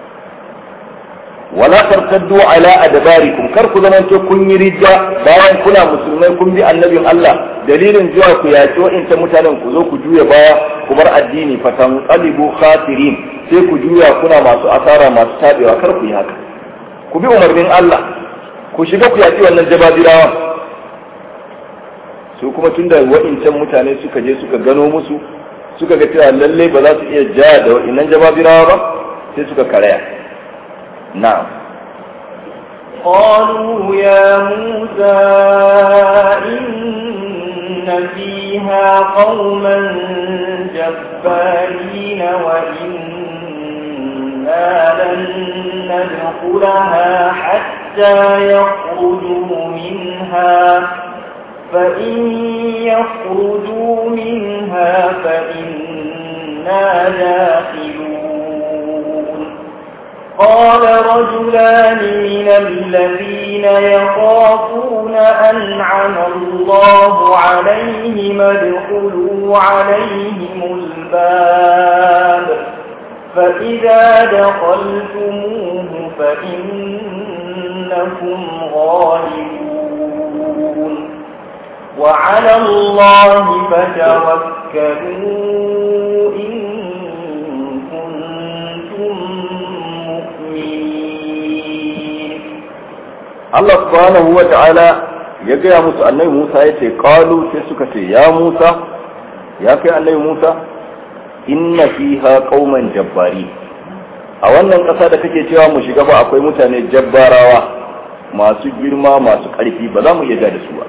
wala tartaddu ala adbarikum kar ku zamanto kun yi ridda bayan kuna musulmai kun bi annabin Allah dalilin zuwa ku yaki wa'inta mutanen ku zo ku juya baya ku bar addini fatan qalibu khasirin sai ku juya kuna masu asara masu tabewa kar ku yi haka ku bi umarnin Allah ku shiga ku yaki wannan jababirawa su kuma tunda wa'incan mutane suka je suka gano musu suka ga cewa lalle ba za su iya ja da wa'innan jababirawa ba sai suka karaya نعم قالوا يا موسى إن فيها قوما جبارين وإنا لن ندخلها حتى يخرجوا منها فإن يخرجوا منها فإنا داخلون قال رجلان من الذين يخافون أنعم الله عليهم ادخلوا عليهم الباب فإذا دخلتموه فإنكم غالبون وعلى الله فتوكلوا إن كنتم مؤمنين Allah subhanahu wa ta'ala ya gaya musu annabi Musa ya ce qalu sai suka ce ya Musa ya kai annabi Musa inna fiha qauman jabbari a wannan ƙasa da kake cewa mu shiga ba akwai mutane jabbarawa masu girma masu ƙarfi ba za mu iya da su ba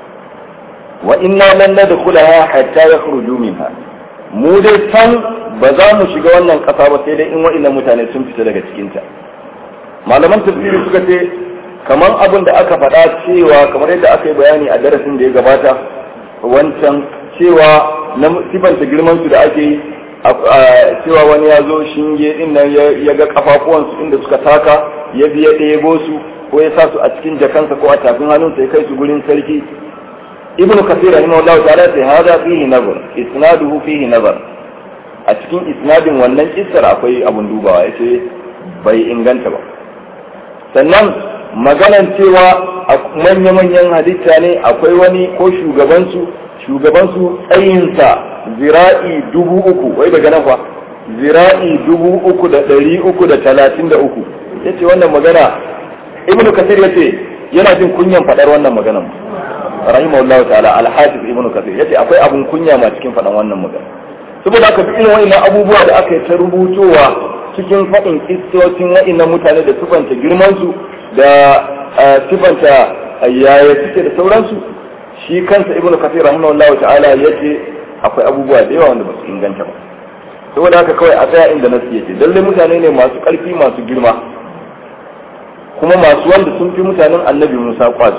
wa inna lan nadkhulaha hatta yakhruju minha mu dai san ba za mu shiga wannan ƙasa ba sai dai in wa'annan mutane sun fita daga cikin ta malaman tafsiri suka ce kamar abin da aka faɗa cewa kamar yadda aka yi bayani a darasin da ya gabata wancan cewa na sifanta girman su da ake yi cewa wani ya zo shinge din nan ya ga kafafuwansu inda suka taka ya biya ɗebo su ko ya sa su a cikin jakansa ko a tafin hannunsa ya kai su gurin sarki ibnu kasir rahimahullahu ta'ala sai hada fihi nazar isnaduhu fihi nazar a cikin isnadin wannan kissar akwai abun dubawa yace bai inganta ba sannan maganan cewa manya-manyan halitta ne akwai wani ko shugabansu shugabansu tsayinsa zira'i dubu uku wai daga nan fa zira'i dubu uku da ɗari uku da talatin da uku ya ce wannan magana ibnu kasir ya ce yana jin kunyan faɗar wannan maganan rahimahullahu ta'ala alhafiz ibnu kasir ya ce akwai abun kunya ma cikin faɗan wannan magana saboda haka irin wa'annan abubuwa da aka yi ta rubutowa cikin faɗin kistocin wa'annan mutane da sufanta girmansu da sifanta yaya suke da sauransu shi kansa ibn kasir rahimahullahu ta'ala yace akwai abubuwa da yawa wanda ba su inganta ba saboda haka kawai a tsaya inda nasu yake lalle mutane ne masu ƙarfi masu girma kuma masu wanda sun fi mutanen annabi musa kwazo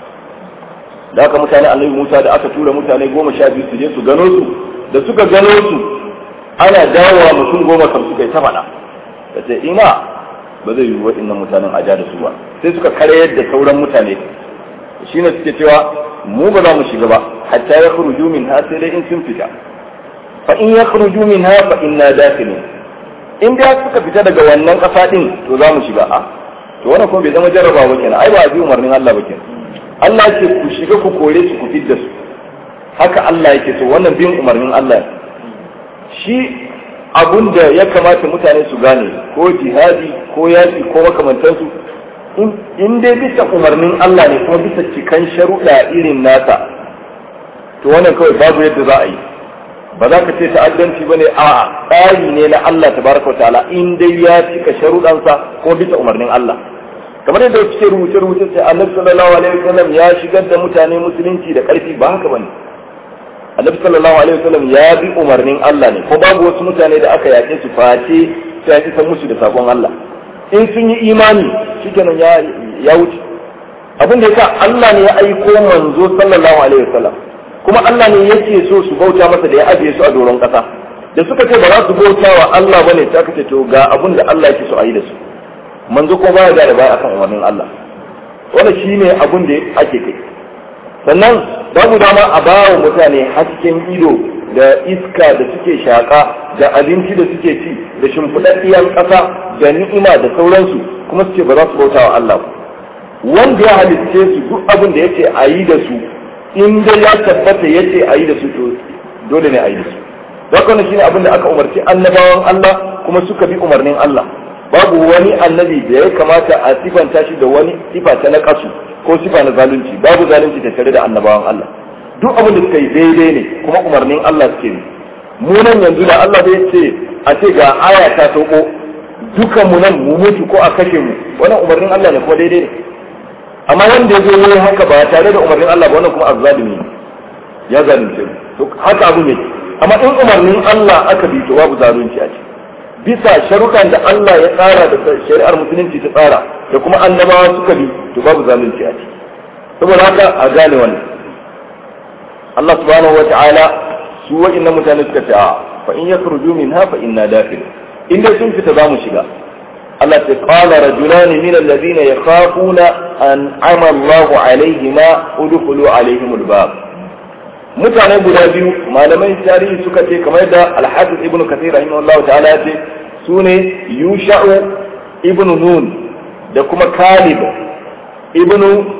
da haka mutanen annabi musa da aka tura mutane goma sha biyu su je su gano su da suka gano su ana dawowa mutum goma kam suka yi ta faɗa da ce ina ba zai yi waɗannan mutanen a da su ba sai suka karyar da sauran mutane shi ne suke cewa mu ba za mu shiga ba hatta ya khuruju min ha sai dai in sun fita fa in ya khuruju min ha fa inna dakhilun in dai suka fita daga wannan ƙasa din to za mu shiga a to wannan kuma bai zama jarraba ba kenan ai ba a bi umarnin Allah ba kenan Allah ce ku shiga ku kore su ku fidda su haka Allah yake so wannan bin umarnin Allah shi abun da ya kamata mutane su gane ko jihadi ko yaki ko makamantansu in dai bisa umarnin Allah ne kuma bisa cikan sharuɗa irin nasa to wannan kawai babu yadda za a yi ba za ka ce ta'addanci ba ne a tsari ne na Allah tabaraka wa ta'ala in dai ya cika sharuɗansa kuma bisa umarnin Allah kamar yadda suke rubuce rubuce sai annabi sallallahu alaihi wasallam ya shigar da mutane musulunci da ƙarfi ba haka bane annabi sallallahu alaihi wasallam ya bi umarnin Allah ne ko babu wasu mutane da aka yaƙe su face sai ya isa musu da sakon Allah in sun yi imani shikenan ya ya wuce abin da yasa Allah ne ya aiko manzo sallallahu alaihi wasallam kuma Allah ne yake so su bauta masa da ya ajiye su a doron kasa da suka ce ba za su bauta wa Allah bane sai aka ce to ga abin da Allah yake so a yi da su manzo ko baya da baya akan umarnin Allah wannan shine abin da ake kai sannan babu dama a bawa mutane hasken ido da iska da suke shaƙa da abinci da suke ci da shimfiɗaɗɗiyar ƙasa da ni'ima da sauransu kuma suke ba za su bauta wa Allah ba wanda ya halitce su duk abin da yace a yi da su in dai ya tabbata yace a yi da su to dole ne a yi da su haka wannan shine abin da aka umarci annabawan Allah kuma suka bi umarnin Allah babu wani annabi da ya kamata a sifanta shi da wani sifa ta na kasu ko sifa na zalunci babu zalunci tattare da annabawan Allah duk abin da suka yi daidai ne kuma umarnin Allah suke yi mu nan yanzu da Allah zai ce a ce ga aya ta sauko dukan mu nan mu mutu ko a kashe mu wannan umarnin Allah ne kuma daidai ne amma wanda ya zo yayi haka ba tare da umarnin Allah ba wannan kuma azzalimi ya zalunce to haka abu ne amma in umarnin Allah aka bi to babu zalunci a ciki bisa sharuɗan da Allah ya tsara da shari'ar musulunci ta tsara da kuma annabawa suka bi to babu zalunci a ciki saboda haka a gane wannan Allah subhanahu wata'ala su wa'annan mutane suka ce a fa in yakhruju minha fa inna dakhil in dai sun fita zamu shiga Allah ta qala rajulan min alladhina yakhafuna an ama Allah alaihima udkhulu alaihim albab mutane guda biyu malamai tarihi suka ce kamar da Al-Hafiz Ibn Kathir rahimahullahu ta'ala ya ce sune Yusha'u ibn Nun da kuma Kalib ibn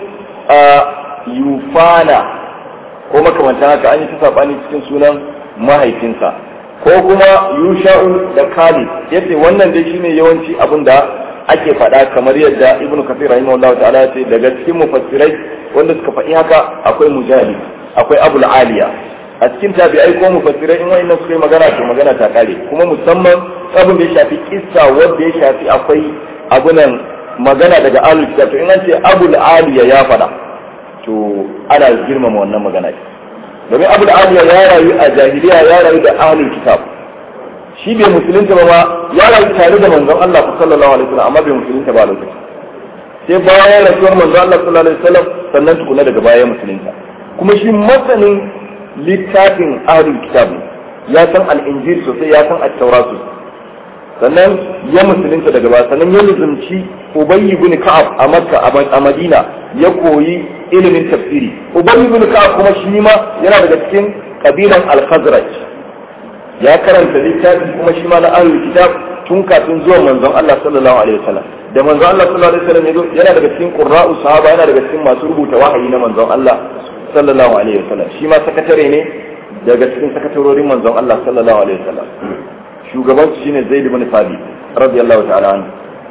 Yufana ko makamantan haka an yi ta sabani cikin sunan mahaifinsa ko kuma yusha'u da khalid yace wannan dai shine yawanci abin da ake faɗa kamar yadda ibnu kafir rahimahullah ta'ala ya ce daga cikin mufassirai wanda suka faɗi haka akwai mujahid akwai abul aliya a cikin tabi'ai ko mufassirai in wayannan suka yi magana to magana ta kare kuma musamman abin da ya shafi kissa wanda ya shafi akwai abunan magana daga alul kitab to in an ce abul aliya ya faɗa to ana girmama wannan magana domin abu da aliya ya rayu a jahiliya ya rayu da ahlul kitab shi bai musulunta ba ma ya rayu tare da manzon Allah sallallahu alaihi wasallam amma bai musulunta ba a lokacin sai bayan rasuwar manzon Allah sallallahu alaihi wasallam sannan tukuna daga baya musulunta kuma shi masanin littafin ahlul kitab ya san al-injil sosai ya san at-taura sosai sannan ya musulunta daga baya sannan ya nuzumci ubayy ibn ka'ab a makka a madina ya koyi ilimin tafsiri ubayy ibn ka'ab kuma shi ma yana daga cikin kabilan al-khazraj ya karanta littafi kuma shi ma na ahlul kitab tun kafin zuwan manzon Allah sallallahu alaihi wasallam da manzon Allah sallallahu alaihi wasallam yana daga cikin qurra'u sahaba yana daga cikin masu rubuta wahayi na manzon Allah sallallahu alaihi wasallam shi ma sakatare ne daga cikin sakatarorin manzon Allah sallallahu alaihi wasallam shugaban su shine Zaid ibn Thabit radiyallahu ta'ala anhu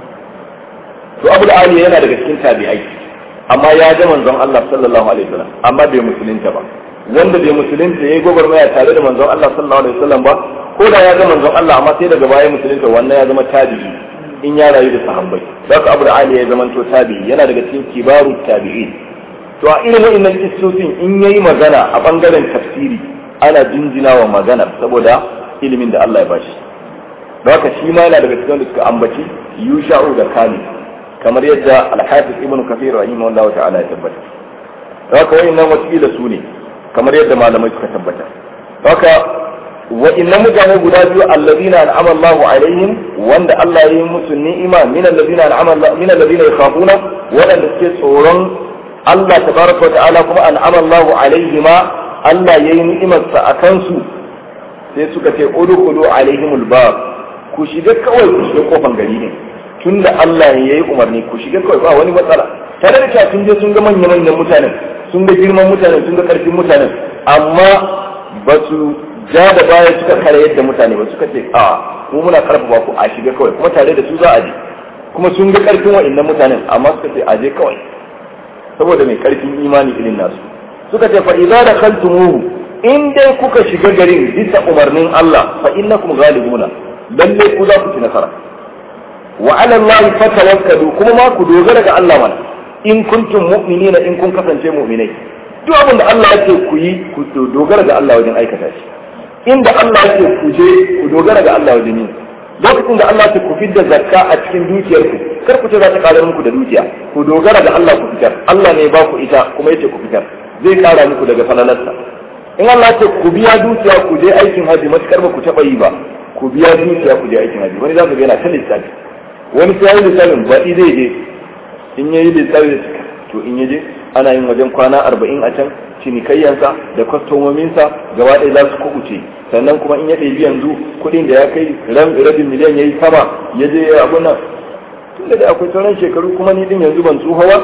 to Abu Ali yana daga cikin tabi'ai amma ya ga manzon Allah sallallahu alaihi wasallam amma bai musulunta ba wanda bai musulunta yayi gwagwarmaya tare da manzon Allah sallallahu alaihi wasallam ba ko da ya ga manzon Allah amma sai daga baya musulunta wannan ya zama tabi'i in ya rayu da sahabbai haka Abu Ali ya zama to tabi'i yana daga cikin kibaru tabi'in to a irin wa'annan kissosin in yayi magana a bangaren tafsiri ana jinjina wa magana saboda ilimin da Allah ya bashi haka shi ma yana daga cikin da suka ambaci yusha'u da khalid kamar yadda al-hafiz ibn kathir rahimahullahu ta'ala ya tabbata haka wa'annan wasila su ne kamar yadda malamai suka tabbata haka wa'annan mutane guda biyu allazina an'ama Allahu alaihim wanda Allah ya yi musu ni'ima min allazina an'ama min allazina yakhafuna wadanda suke tsoron Allah tabaraka wa ta'ala kuma an'ama Allahu alaihima Allah ya yi ni'imarsa a kansu sai suka ce udkhulu alaihimul bab ku shiga kawai ku shiga kofan gari ne tunda Allah ya yi umarni ku shiga kawai ba wani matsala tare da cewa sun je sun ga manya manyan mutanen sun ga girman mutanen sun ga karfin mutanen amma ba su ja da baya suka kare yadda mutane ba suka ce a mu muna karfafa ku a shiga kawai kuma tare da su za a je kuma sun ga karfin wa'annan mutanen amma suka ce a je kawai saboda mai karfin imani irin nasu suka ce fa idza dakhaltumuhu in dai kuka shiga garin bisa umarnin Allah fa innakum ghalibuna lalle ku za ku ci nasara wa ala Allah fatawakkalu kuma ma ku dogara ga Allah mana in kuntum mu'minina in kun kasance mu'minai duk abin da Allah yake ku yi ku dogara ga Allah wajen aikata shi inda Allah yake ku je ku dogara ga Allah wajen yi lokacin da Allah yake ku fidda zakka a cikin dukiyarku kar ku ce za ta karar muku da dukiya ku dogara ga Allah ku fitar Allah ne ba ku ita kuma yace ku fitar zai kara muku daga falalarsa in Allah ce ku biya dukiya ku je aikin haji matukar ba ku taɓa yi ba ku biya dukiya ku je aikin haji wani za ka ga yana ta lissafi wani sai yi lissafin baɗi zai je in yayi lissafi da cika to in yaje ana yin wajen kwana arba'in a can cinikayyansa da kwastomominsa gaba ɗaya za su kubuce sannan kuma in ya ɗebi yanzu kuɗin da ya kai rabin miliyan ya yi sama ya je ya abu nan tun da akwai sauran shekaru kuma ni din yanzu ban tsohawa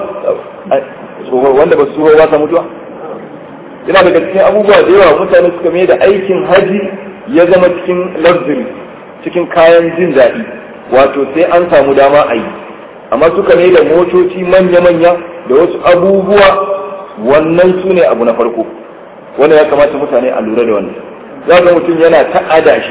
wanda ba su tsohawa ta mutuwa yana daga cikin abubuwa da yawa mutane suka mai da aikin haji ya zama cikin luxury cikin kayan jin daɗi wato sai an samu dama a yi amma suka mai da motoci manya-manya da wasu abubuwa wannan su ne abu na farko wanda ya kamata mutane a lura da wannan za ga mutum yana ta adashe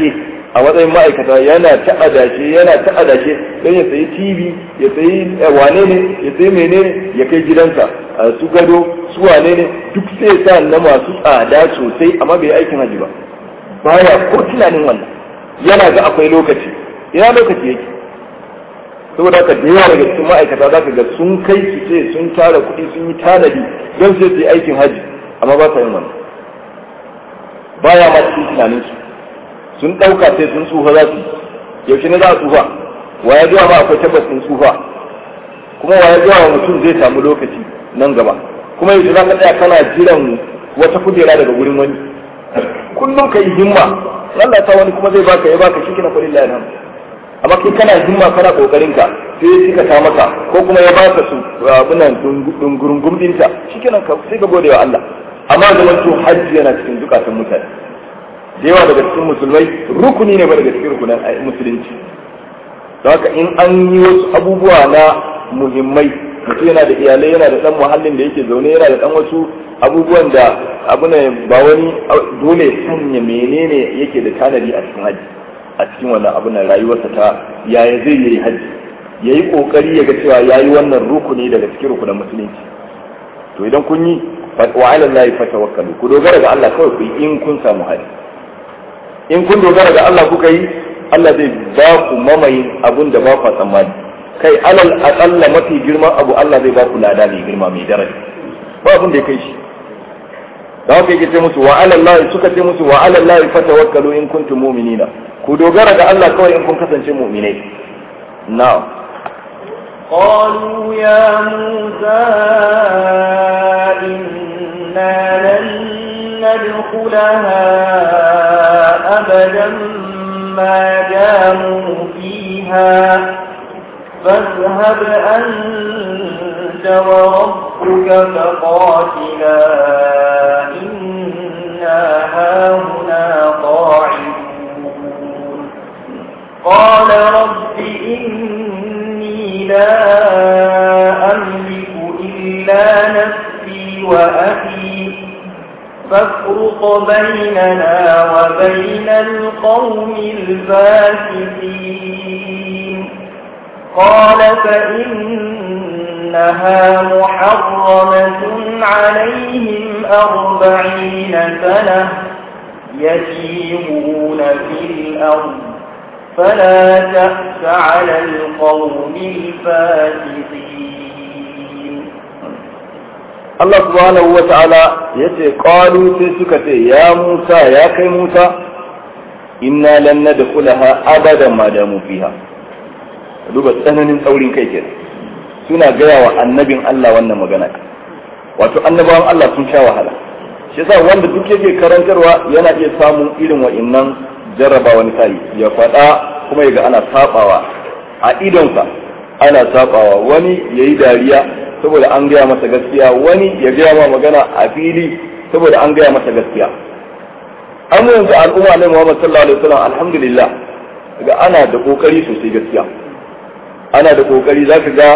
a matsayin ma'aikata yana ta adashe yana ta adashe don ya sayi tv ya sayi wane ne ya sayi menene ya kai gidansa su gado su wane ne duk sai sa na masu tsada sosai amma bai aikin haji ba baya ko tunanin wannan yana ga akwai lokaci ina lokaci yake saboda haka da yawa daga cikin ma'aikata za ka ga sun kai su ce sun tara kuɗi sun yi tanadi don sai su yi aikin haji amma ba sa yin wannan baya ma cikin tunaninsu sun ɗauka sai sun tsufa za su yaushe ne za a tsufa wa ya zuwa ma akwai tabbas sun tsufa kuma wa ya zuwa wa mutum zai samu lokaci nan gaba kuma yaushe za ka tsaya kana jiran wata kujera daga gurin wani kullum ka yi himma Allah ta wani kuma zai baka ya baka shi kina kullu lillahi amma kai kana himma kana kokarin ka sai ya cika ta maka ko kuma ya baka su abunan dungurungum dinta shikenan ka sai ka gode wa Allah amma zaman to hajji yana cikin zukatan mutane da yawa daga cikin musulmai rukuni ne ba daga cikin rukunan musulunci don haka in an yi wasu abubuwa na muhimmai mutum yana da iyalai yana da dan muhallin da yake zaune yana da dan wasu abubuwan da abu ne ba wani dole sanya menene yake da tanadi a cikin haji a cikin wannan abu na rayuwarsa ta yaya zai yi haji ya yi kokari ya ga cewa ya yi wannan rukuni daga cikin rukunan musulunci to idan kun yi wa ala Allah fatawakkalu ku dogara ga Allah kawai ku yi in kun samu haji in kun dogara ga Allah kuka yi Allah zai ba ku mamayin abun da ba ku tsammani kai alal aqalla mafi girman abu Allah zai ba ku lada mai girma mai daraja ba abun da ya kai shi da haka yake ce musu wa ala Allah suka ce musu wa ala Allah fatawakkalu in kuntum mu'minina ku dogara ga Allah kawai in kun kasance mu'minai na'am قالوا يا موسى إنا لن ندخلها أبدا ما داموا فيها فاذهب أنت وربك فقاتلا إنا هاهنا قاعدون قال رب إني لا أملك إلا نفسي وأخي فافرق بيننا وبين القوم الفاسقين قال فإنها محرمة عليهم أربعين سنة يسيرون في الأرض فلا تأس على القوم الفاسقين Allah subhanahu wa ta'ala ya ce ƙwalu sai suka ce ya Musa ya kai Musa inna lan nadkhulaha abadan ma damu fiha duba tsananin tsaurin kai kenan suna gaya wa annabin Allah wannan magana wato annabawan Allah sun sha wahala shi yasa wanda duk yake karantarwa yana iya samun irin wa'innan jarraba wani sai ya faɗa kuma ya ga ana sabawa a idonsa ana sabawa wani yayi dariya saboda an gaya masa gaskiya wani ya gaya ma magana a fili saboda an gaya masa gaskiya an yanzu al'umma ne Muhammad sallallahu alaihi wasallam alhamdulillah ga ana da kokari sosai gaskiya ana da kokari zaka ga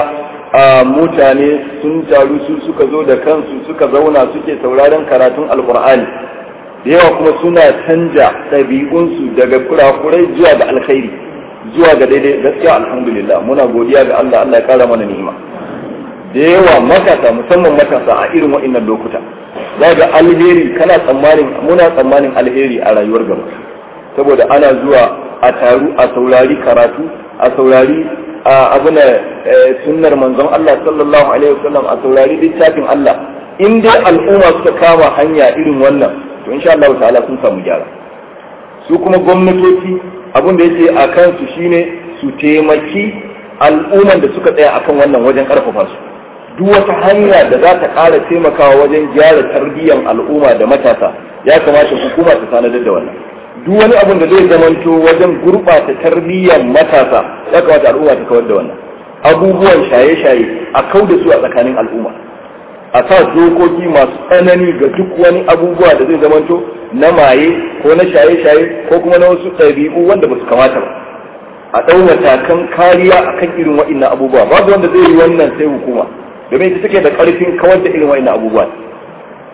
mutane sun taru su suka zo da kansu suka zauna suke sauraron karatun alqur'ani da yawa kuma suna canja ɗabi'unsu daga kurakurai zuwa ga alkhairi zuwa ga daidai gaskiya alhamdulillah muna godiya ga Allah Allah ya kara mana ni'ima da yawa matasa musamman matasa a irin wa'innan lokuta za ga alheri kana tsammanin muna tsammanin alheri a rayuwar gaba saboda ana zuwa a taru a saurari karatu a saurari a abuna sunnar manzon Allah sallallahu alaihi wasallam a saurari littafin Allah in dai al'umma suka kama hanya irin wannan to insha Allah ta'ala sun samu gyara su kuma gwamnatoci abin da yake a kansu shine su taimaki al'umman da suka tsaya akan wannan wajen karfafa su duk wata hanya da za ta ƙara taimakawa wajen gyara tarbiyyar al'umma da matasa ya kamata hukuma ta sanadar da wannan duk wani abin da zai zamanto wajen gurɓata tarbiyyar matasa ya kamata al'umma ta kawar da wannan abubuwan shaye-shaye a kau da su a tsakanin al'umma a sa dokoki masu tsanani ga duk wani abubuwa da zai zamanto na maye ko na shaye-shaye ko kuma na wasu ɗabi'u wanda ba su kamata ba a ɗau matakan kariya akan irin waɗannan abubuwa babu wanda zai yi wannan sai hukuma domin ita take da ƙarfin kawar da irin wa'annan abubuwa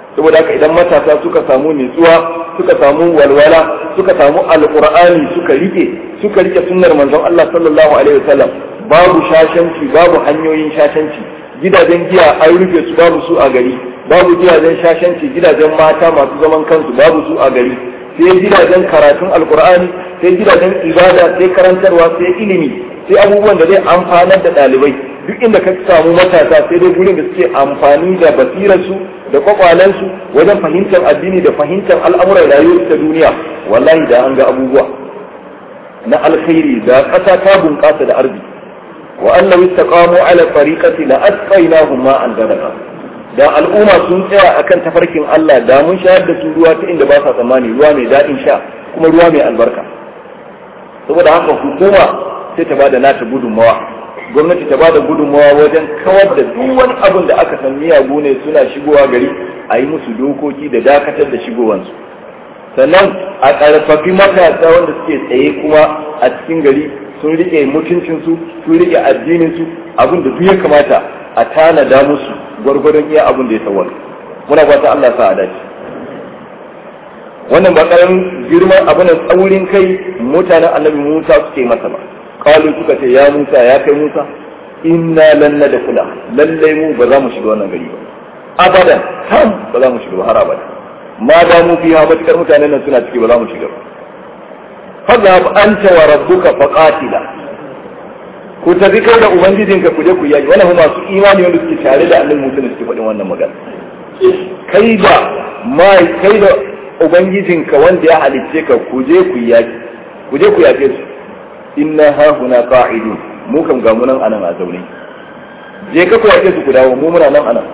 saboda haka idan matasa suka samu nutsuwa suka samu walwala suka samu alqur'ani suka rike suka rike sunnar manzon Allah sallallahu alaihi wasallam babu shashanci babu hanyoyin shashanci gidajen giya an rufe su babu su a gari babu gidajen shashanci gidajen mata masu zaman kansu babu su a gari sai gidajen karatun alqur'ani sai gidajen ibada sai karantarwa sai ilimi sai abubuwan da zai amfanar da ɗalibai duk inda ka samu matasa sai dai gurin da suke amfani da basirarsu da kwakwalensu wajen fahimtar addini da fahimtar al'amuran rayuwar ta duniya wallahi da an ga abubuwa na alkhairi da ƙasa ta bunƙasa da arziki wa annahu istaqamu ala tariqati la asqaynahum ma'an gadaka da al'umma sun tsaya akan tafarkin Allah da mun shayar da su ruwa ta inda ba sa tsammani ruwa mai daɗin sha kuma ruwa mai albarka saboda haka hukuma sai ta bada nata gudunmawa gwamnati ta bada gudunmawa wajen kawar da duk wani abin da aka san miyagu ne suna shigowa gari a yi musu dokoki da dakatar da shigowansu sannan a ƙarfafi matasa wanda suke tsaye kuma a cikin gari sun rike mutuncinsu sun rike addininsu abin da duk ya kamata a tanada musu gwargwadon iya abin da ya sawar muna fata Allah sa a dace wannan ba karamin girman abin tsaurin kai mutanen annabi Musa suke masa ba kalu suka ce ya Musa ya kai Musa inna lan nadkhula lallai mu ba za mu shiga wannan gari ba abadan ham ba za mu shiga ba har abada ma da mu fiha matakar mutanen nan suna ciki ba za mu shiga ba fadhhab anta wa rabbuka faqatila ku tafi kai da ubangijinka ku je ku yaki wannan masu imani wanda suke tare da annabi Musa ne suke faɗin wannan magana kai da mai kai da ubangijinka wanda ya halicce ka ku je ku yaki ku je ku yake su inna ha huna qa'idun mu kam ga munan anan a zaune je ka ku yake su ku dawo mu muna nan anan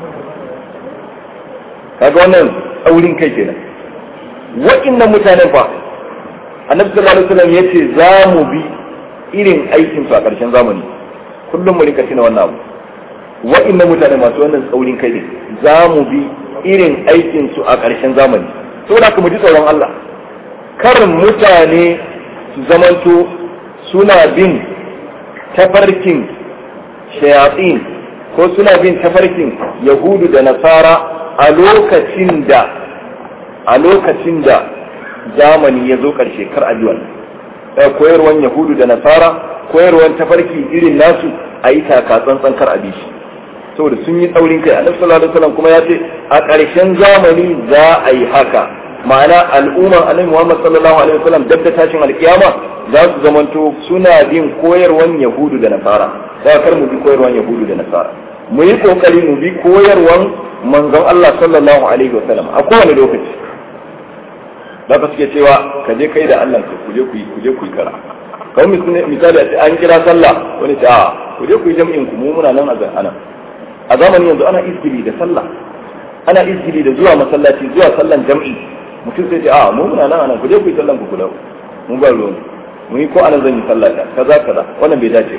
kaga wannan tsaurin kai kenan wa'annan mutanen fa annabi sallallahu alaihi wasallam yace za mu bi irin aikin su a ƙarshen zamani kullum mu rinka tuna wannan abu wa'annan mutane masu wannan tsaurin kai ne za mu bi irin aikin su a ƙarshen zamani saboda haka mu ji tsoron Allah karin mutane su zamanto suna bin tafarkin shayatsin ko suna bin tafarkin yahudu da nasara a lokacin da a lokacin da zamani ya zo ƙarshe kar ajiwan koyarwan yahudu da nasara koyarwan tafarki irin nasu a yi taka tsantsan kar a bi shi saboda sun yi tsaurin kai annabi sallallahu alaihi wasallam kuma ya ce a ƙarshen zamani za a yi haka ma'ana al'umma annabi Muhammad sallallahu alaihi wasallam dabda tashin alkiyama za su zamanto suna bin koyarwan yahudu da nasara za kar mu bi koyarwan yahudu da nasara mu yi kokari mu bi koyarwan manzon Allah sallallahu alaihi wasallam a kowane lokaci da ka suke cewa ka je kai da Allah ku je ku yi ku je ku yi kara kawai misali a ce an kira sallah wani ce a ku je ku yi jam'in ku mu muna nan a ana a zamanin yanzu ana izgili da sallah ana izgili da zuwa masallaci zuwa sallan jam'i mutum sai ce a mu muna nan anan ku je ku yi sallan ku kula mu ba ruwan mu yi ko ana zan yi sallah ta kaza kaza wannan bai dace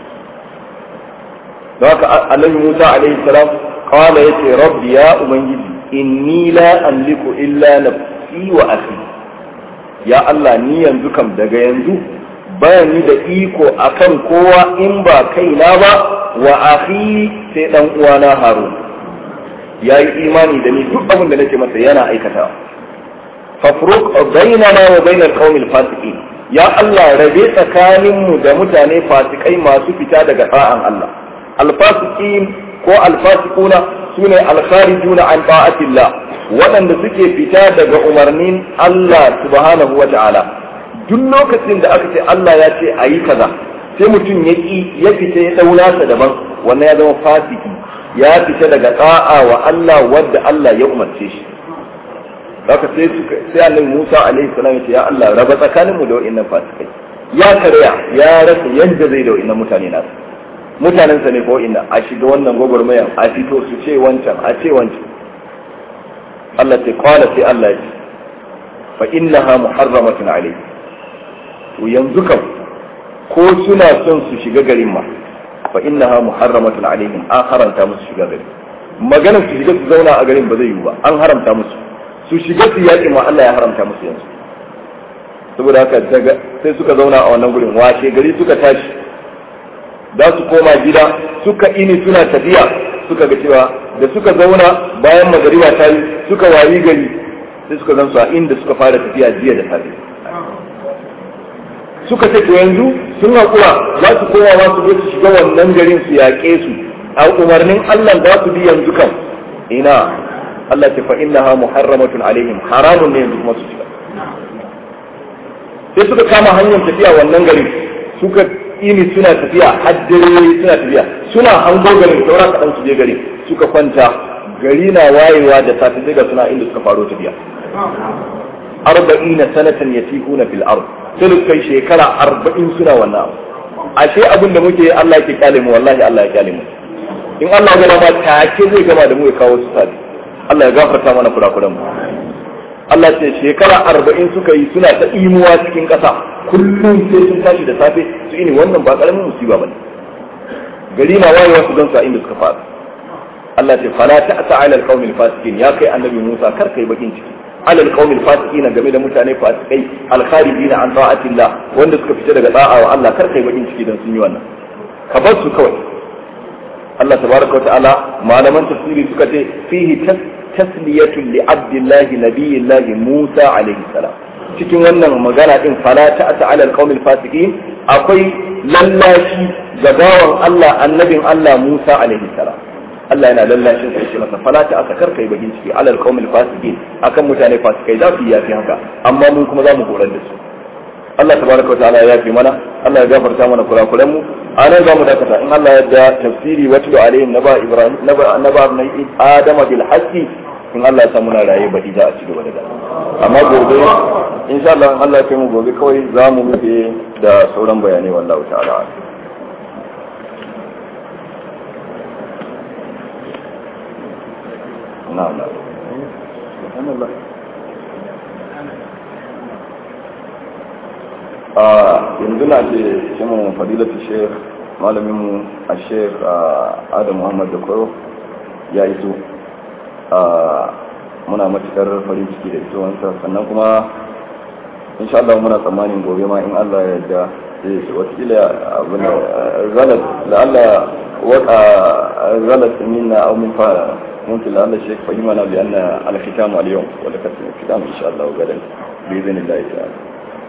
don haka annabi Musa alaihi salam qala yace rabbi ya ubangiji inni la amliku illa nafsi wa akhi ya Allah ni yanzu kam daga yanzu bayan ni da iko akan kowa in ba kaina ba wa akhi sai dan uwana Harun ya yi imani da ni duk abin da nake masa yana aikata fafruq bainana wa bainal qaumil fasiqin ya Allah rabe tsakanin mu da mutane fasikai masu fita daga ta'an Allah alfasiqin ko alfasiquna sune alkharijuna an ta'atillah waɗanda suke fita daga umarnin Allah subhanahu wa ta'ala duk lokacin da aka ce Allah ya ce a yi kaza sai mutum ya ƙi ya fita ya ɗaura sa daban wannan ya zama fasiki ya fita daga tsa'a wa Allah wadda Allah ya umarce shi haka sai sai Annabi Musa alaihi salam ya ce ya Allah raba tsakaninmu da wa'annan fasikai ya karya ya rasa yadda zai da wa'annan mutane nasu mutanen sa ne ko ina a shiga wannan gwagwarmayan a fito su ce wancan a ce wancan Allah ce qala sai Allah ya ce fa innaha muharramatun alayhi to yanzu kam ko suna son su shiga garin ma fa innaha muharramatun alaihim an haramta musu shiga gari maganar su shiga su zauna a garin ba zai yiwu ba an haramta musu su shiga su yaƙi ma Allah ya haramta musu yanzu saboda haka daga sai suka zauna a wannan gurin washe gari suka tashi za su koma gida suka ini suna tafiya suka ga cewa da suka zauna bayan magariba ta yi suka wayi gari sai suka zan su a inda suka fara tafiya jiya da safe suka ce to yanzu sun haƙura za su koma ma su zo su shiga wannan garin su yaƙe su a umarnin Allah za su bi yanzu kan ina Allah ce fa innaha muharramatun alaihim haramun ne yanzu kuma su shiga sai suka kama hanyar tafiya wannan garin suka ini suna tafiya haddare suna tafiya suna hango garin saura kaɗan su je garin suka kwanta gari na wayewa da safe sai ga suna inda suka faro tafiya arba'ina sanatan yatihuna fil ard sai su kai shekara arba'in suna wannan abu ashe abin da muke Allah ke kyale mu wallahi Allah ya kyale mu in Allah ya gama take zai gama da mu ya kawo su sabi Allah ya gafarta mana kurakuran mu Allah ce shekara arba'in suka yi suna ta imuwa cikin ƙasa kullum sai sun tashi da safe su ini wannan ba ƙaramin musiba bane gari na wayewa su gan su a inda suka fara Allah ce fala ta'sa 'ala al-qaumil fasikin ya kai annabi Musa kar kai bakin ciki 'ala al-qaumil fasikin game da mutane fasikai al-kharijin an ta'atillah wanda suka fita daga da'a wa Allah kar kai bakin ciki dan sun yi wannan ka bar su kawai Allah tabaraka wa ta'ala malaman tafsiri suka ce fihi tasliyatun li abdillahi nabiyillahi Musa alaihi salam cikin wannan magana din fala ta'ata 'ala al-qaumil fasikin akwai lallashi ga bawan Allah annabin Allah Musa alaihi salam Allah yana lallashin sai ce masa fala ta'ata kar kai bagin ciki 'ala al-qaumil fasikin akan mutane fasikai za su yi yafi haka amma mun kuma za mu horar da su Allah tabaraka wa ta'ala ya yafi mana Allah ya gafarta mana kurakuran mu a nan za mu dakata in Allah ya da tafsiri watlu alaihim naba ibrahim naba naba adama bil haqqi in Allah ya samu na raye baɗi za a ci gaba da gaba amma gobe insha Allah in Allah ya kai mu gobe kawai za mu rufe da sauran bayanai wallahu ta'ala na'am na'am a yanzu na ce shimin fadilatu sheikh malaminmu a sheikh adam muhammad da kwaro ya iso muna matukar farin ciki da isowansa sannan kuma insha Allah muna tsammanin gobe ma in Allah ya yarda zai ce watakila abin da zalat da Allah waka zalat minna aw min fa mumkin la Allah shek fahima na bi anna al khitam al yawm wa da kasu khitam insha Allah gadan bi idhnillah ta'ala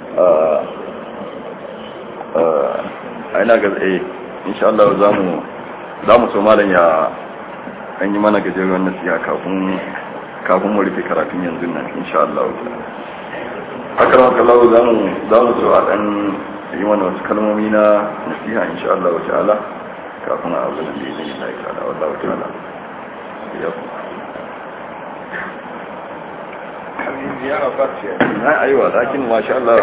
a ina ga eh insha Allah zamu zamu so malam ya an yi mana gajeren nasiha kafin kafin mu rufe karatun yanzu nan insha Allah haka ma kallahu zamu zamu so a dan yi mana wasu kalmomi na nasiha insha Allah ta'ala kafin a abu da zai yi Allah ta'ala wallahu ta'ala ya ziyara fatiya na aiwa lakin masha Allah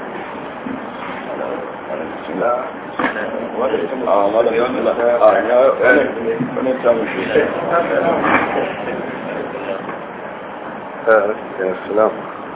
a malam bismillah a ya wani samun shi السلام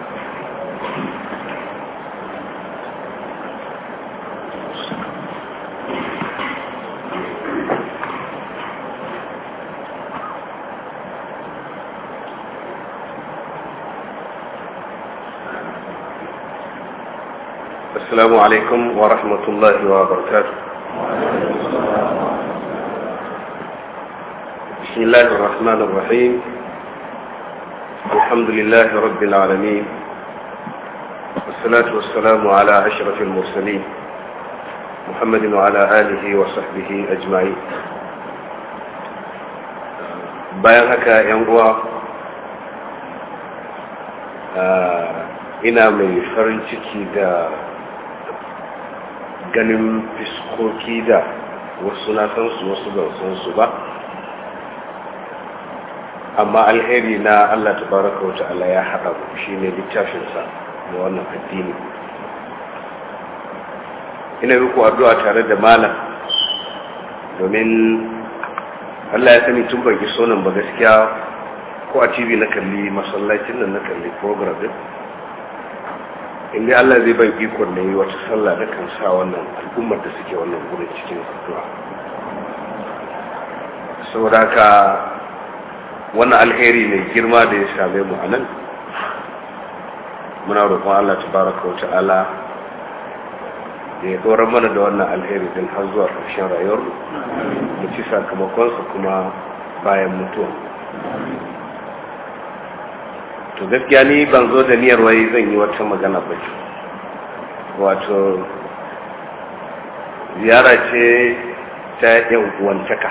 السلام عليكم ورحمة الله وبركاته بسم الله الرحمن الرحيم الحمد لله رب العالمين والصلاة والسلام على أشرف المرسلين محمد وعلى آله وصحبه أجمعين bayan haka yan uwa ina mai farin ciki da ganin fiskoki da wasu na san su wasu ban san su ba amma alheri na Allah tabaraka wa ta'ala ya haɗa ku shine littafinsa da wannan addini ina muku addu'a tare da malam domin Allah ya sani tun ban iso nan ba gaskiya ko a TV na kalli masallacin nan na kalli program din inda Allah zai ban ikon na yi wata sallah da kan sa wannan al'ummar da suke wannan gurin cikin addu'a saboda haka wannan alheri mai girma da ya same mu a nan muna roƙon Allah tabaraka wa ta'ala da ya tsoron mana da wannan alheri din har zuwa ƙarshen rayuwar mu ci sakamakonsa kuma bayan mutuwa to gaskiya ni ban zo da niyyar wai zan yi wata magana ba ce wato ziyara ce ta yan uwantaka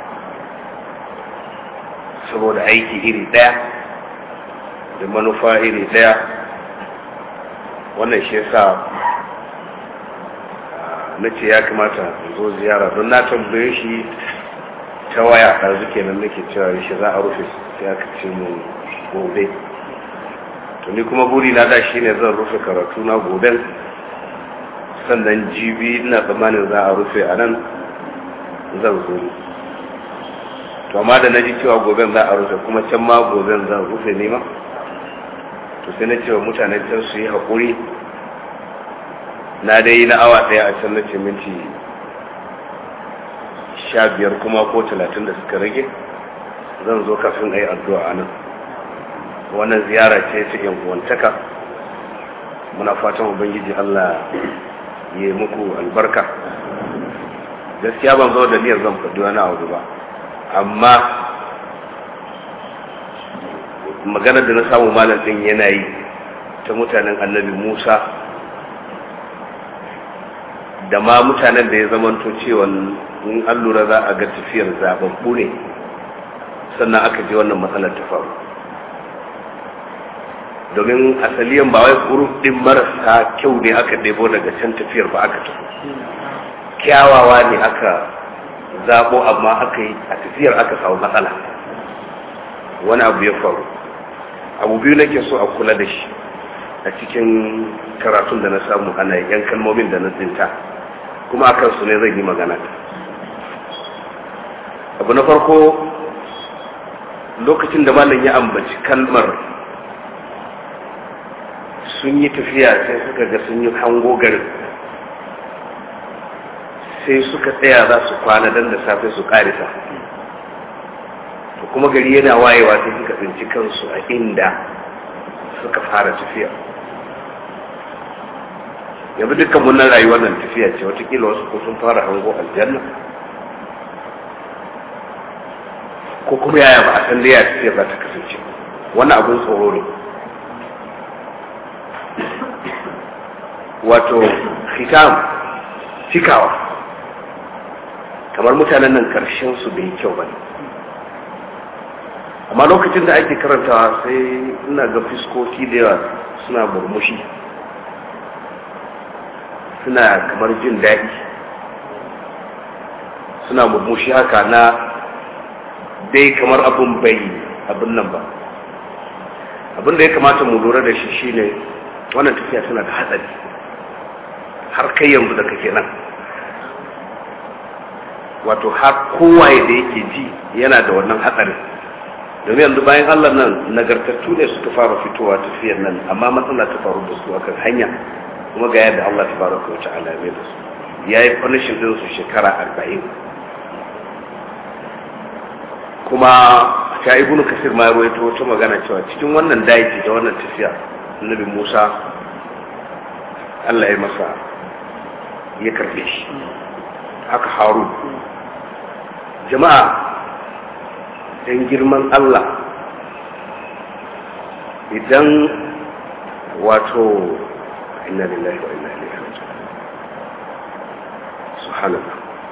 saboda aiki iri daya da manufa iri daya wannan shi yasa na ce ya kamata zo ziyara don na tambaye shi ta waya ɗazu kenan nake cewa shi za a rufe sai aka ce mu gobe to ni kuma buri na da shi ne zan rufe karatu na goben sannan jibi ina tsammanin za a rufe a nan zan zo to amma da na ji cewa goben za a rufe kuma can ma goben zan rufe nema to sai na cewa mutanen can su yi haƙuri na dai na awa ɗaya a can na ce minti sha biyar kuma ko talatin da suka rage zan zo kafin a yi addu'a a nan wannan ziyara ce ta yan uwantaka muna fatan ubangiji allah ya yi muku albarka gaskiya ban zo da niyyar zan faɗi wani abu ba amma maganar da na samu malam ɗin yana yi ta mutanen annabi musa da ma mutanen da ya zamanto cewa in an lura za a ga tafiyar zababbu ne sannan aka je wannan matsalar ta faru domin asaliyan ba wai guruf din marasa kyau ne aka ɗebo daga can tafiyar ba aka tafi kyawawa ne aka zabo amma aka yi a tafiyar aka samu matsala wani abu ya faru abu biyu nake so a kula da shi a cikin karatun da na samu ana yan kalmomin da na tsinta kuma a kansu ne zan yi magana abu na farko lokacin da malam ya ambaci kalmar sun yi tafiya sai suka ga sun yi hango garin sai suka tsaya za su kwana don da safe su karisa kuma gari yana wayewa sai suka tsinci kansu a inda suka fara tafiya yanzu dukkan munan rayuwar nan tafiya ce watakila wasu ko sun fara hango aljanna ko kuma yaya ba a san da ya tafiya za ta kasance wannan abin tsoro ne wato hitam cikawa kamar mutanen nan karshen su bai kyau ba ne amma lokacin da ake karantawa sai ina ga fiskoki da yawa suna murmushi suna kamar jin daɗi suna murmushi haka na dai kamar abin bai abin nan ba abin da ya kamata mu lura da shi shine wannan tafiya tana da hatsari har kai yanzu da kake nan wato har kowaye da yake ji yana da wannan hatsarin domin yanzu bayan allah nan nagartattu ne suka fara fitowa tafiyar nan amma matsala ta faru da su akan hanya kuma ga yadda allah ta fara kawo ta'ala mai da su ya yi punishin din su shekara arba'in kuma ta ibnu kasir ma ruwaito wata magana cewa cikin wannan daji da wannan tafiya annabi musa allah ya masa ya karbe shi haka haru jama'a don girman allah idan wato inna lillahi wa inna ilaihi raji'un subhanallah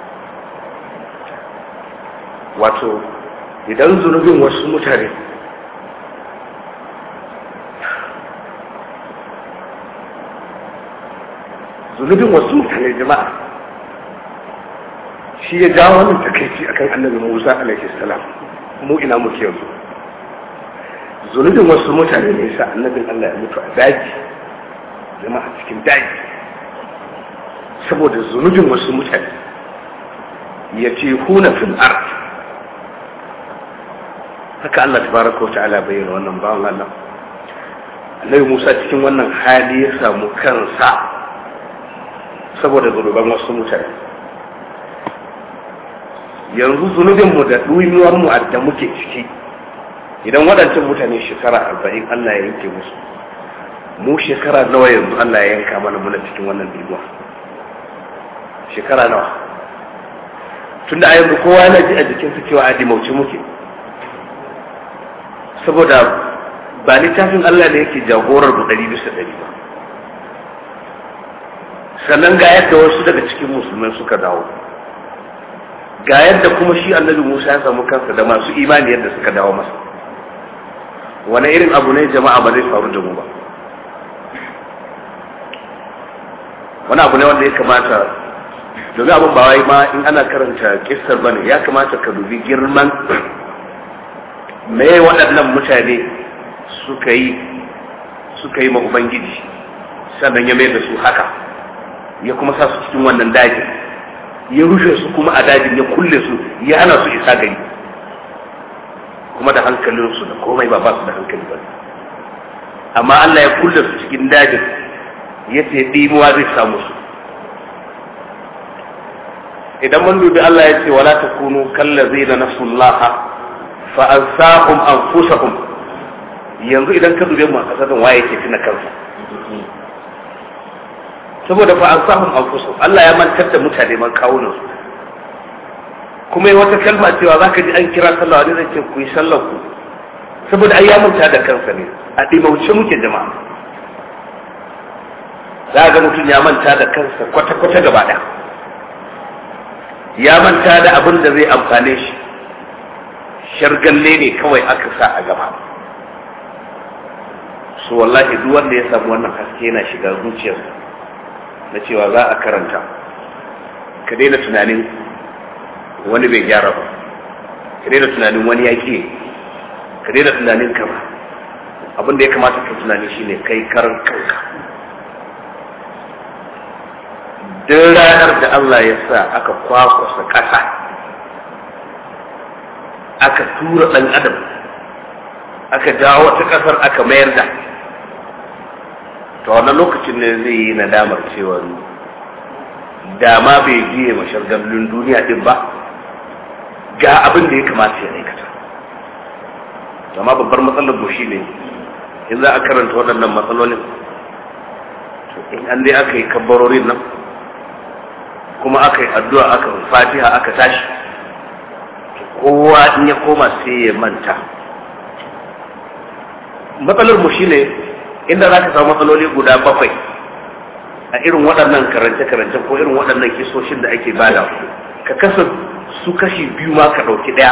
wato idan zunubin wasu mutane zunubin wasu mutane jama'a shi ya jawo wannan takaici akan annabi Musa alaihi salam mu ina muke yanzu zunubin wasu mutane ne yasa annabin Allah ya mutu a daji jama'a cikin daji saboda zunubin wasu mutane ya ce huna fil ard haka Allah tabaraka wa ta'ala bayyana wannan bawan Allah annabi Musa cikin wannan hali ya samu kansa saboda zunuban wasu mutane yanzu zunubinmu da ɗuyuwarmu da muke ciki idan waɗancan mutane shekara arba'in Allah ya yanke musu mu shekara nawa yanzu Allah ya yanka mana muna cikin wannan ɗuyuwa shekara nawa tun da a yanzu kowa yana ji a jikinsa cewa a dimauci muke saboda ba littafin Allah ne yake jagorar mu ɗari bisa ɗari ba sannan ga yadda wasu daga cikin musulmai suka dawo ga yadda kuma shi annabi Musa ya samu kansa da masu imani yadda suka dawo masa wani irin abu ne jama'a ba zai faru da mu ba wani abu ne wanda ya kamata domin abin ba wai ma in ana karanta kissar bane ya kamata ka dubi girman me waɗannan mutane suka yi suka yi ma ubangiji sannan ya mai da su haka ya kuma sa su cikin wannan dajin ya rushe su kuma a dajin ya kulle su ya hana su isa gari kuma da hankalinsu da komai ba ba su da hankali ba amma Allah ya kulle su cikin dajin ya ce ɗimuwa zai samu su idan mun dubi Allah ya ce wala takunu kallazina nasullaha fa ansahum anfusahum yanzu idan ka dube mu a kasar waye yake tuna kansa saboda fa ansahum anfusahum Allah ya mantar da mutane man kawunan su kuma yi wata kalma cewa zaka ji an kira sallah wani zai ce ku yi sallar ku saboda ai ya manta da kansa ne a ɗimauce muke jama'a za ga mutum ya manta da kansa kwata-kwata gaba ɗaya ya manta da abin da zai amfane shi shargalle ne kawai aka sa a gaba so wallahi duk wanda ya samu wannan haske yana shiga zuciyarsa na cewa za a karanta ka daina tunanin wani bai gyara ba ka daina tunanin wani ya ke ka daina tunanin ka ba abin da ya kamata ka tunani shine kai karan kanka duk ranar da Allah ya sa aka kwakwasa ƙasa aka tura ɗan adam aka jawo wata ƙasar aka mayar da to wannan lokacin ne zai yi nadamar cewa dama bai biye mashargallin duniya din ba ga abin da ya kamata ya aikata amma babbar matsalar mu ne in za a karanta waɗannan matsalolin in an dai aka yi kabbarorin nan kuma aka yi addu'a aka fatiha aka tashi kowa in ya koma sai ya manta matsalar mu shine inda za ka samu matsaloli guda bakwai a irin waɗannan karance-karance ko irin waɗannan kisoshin da ake bada ka kasa su kashi biyu ma ka ɗauki ɗaya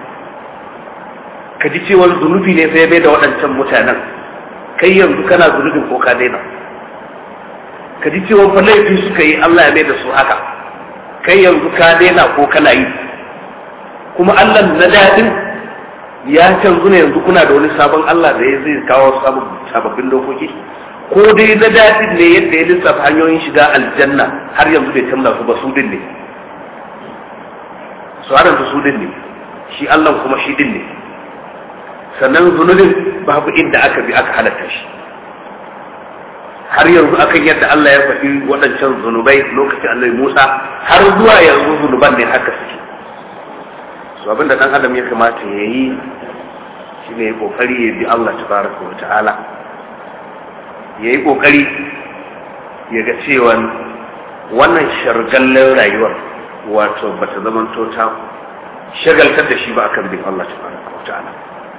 ka ji cewar zunubi ne sai bai da waɗancan mutanen kai yanzu kana zunubin ko ka daina ka ji cewa fa laifi suka yi Allah ya mai da su haka kai yanzu ka daina ko kana yi kuma Allah na daɗin ya canzu ne yanzu kuna da wani sabon Allah da ya zai kawo sababbin dokoki ko dai na daɗin ne yadda ya lissafa hanyoyin shiga aljanna har yanzu bai canza su ba su din ne su har yanzu su din ne shi Allah kuma shi din ne sannan zunubin babu inda aka bi aka halatta shi har yanzu akan yadda Allah ya faɗi waɗancan zunubai lokacin Allah Musa har zuwa yanzu zunuban ne haka suke su abinda ɗan adam ya kamata ya yi shi ne ƙoƙari ya bi Allah tabaraka wa ta'ala ya yi ƙoƙari ya ga cewa wannan shargallen rayuwar wato ba ta zama ta shagaltar da shi ba akan bin Allah tabaraka wa ta'ala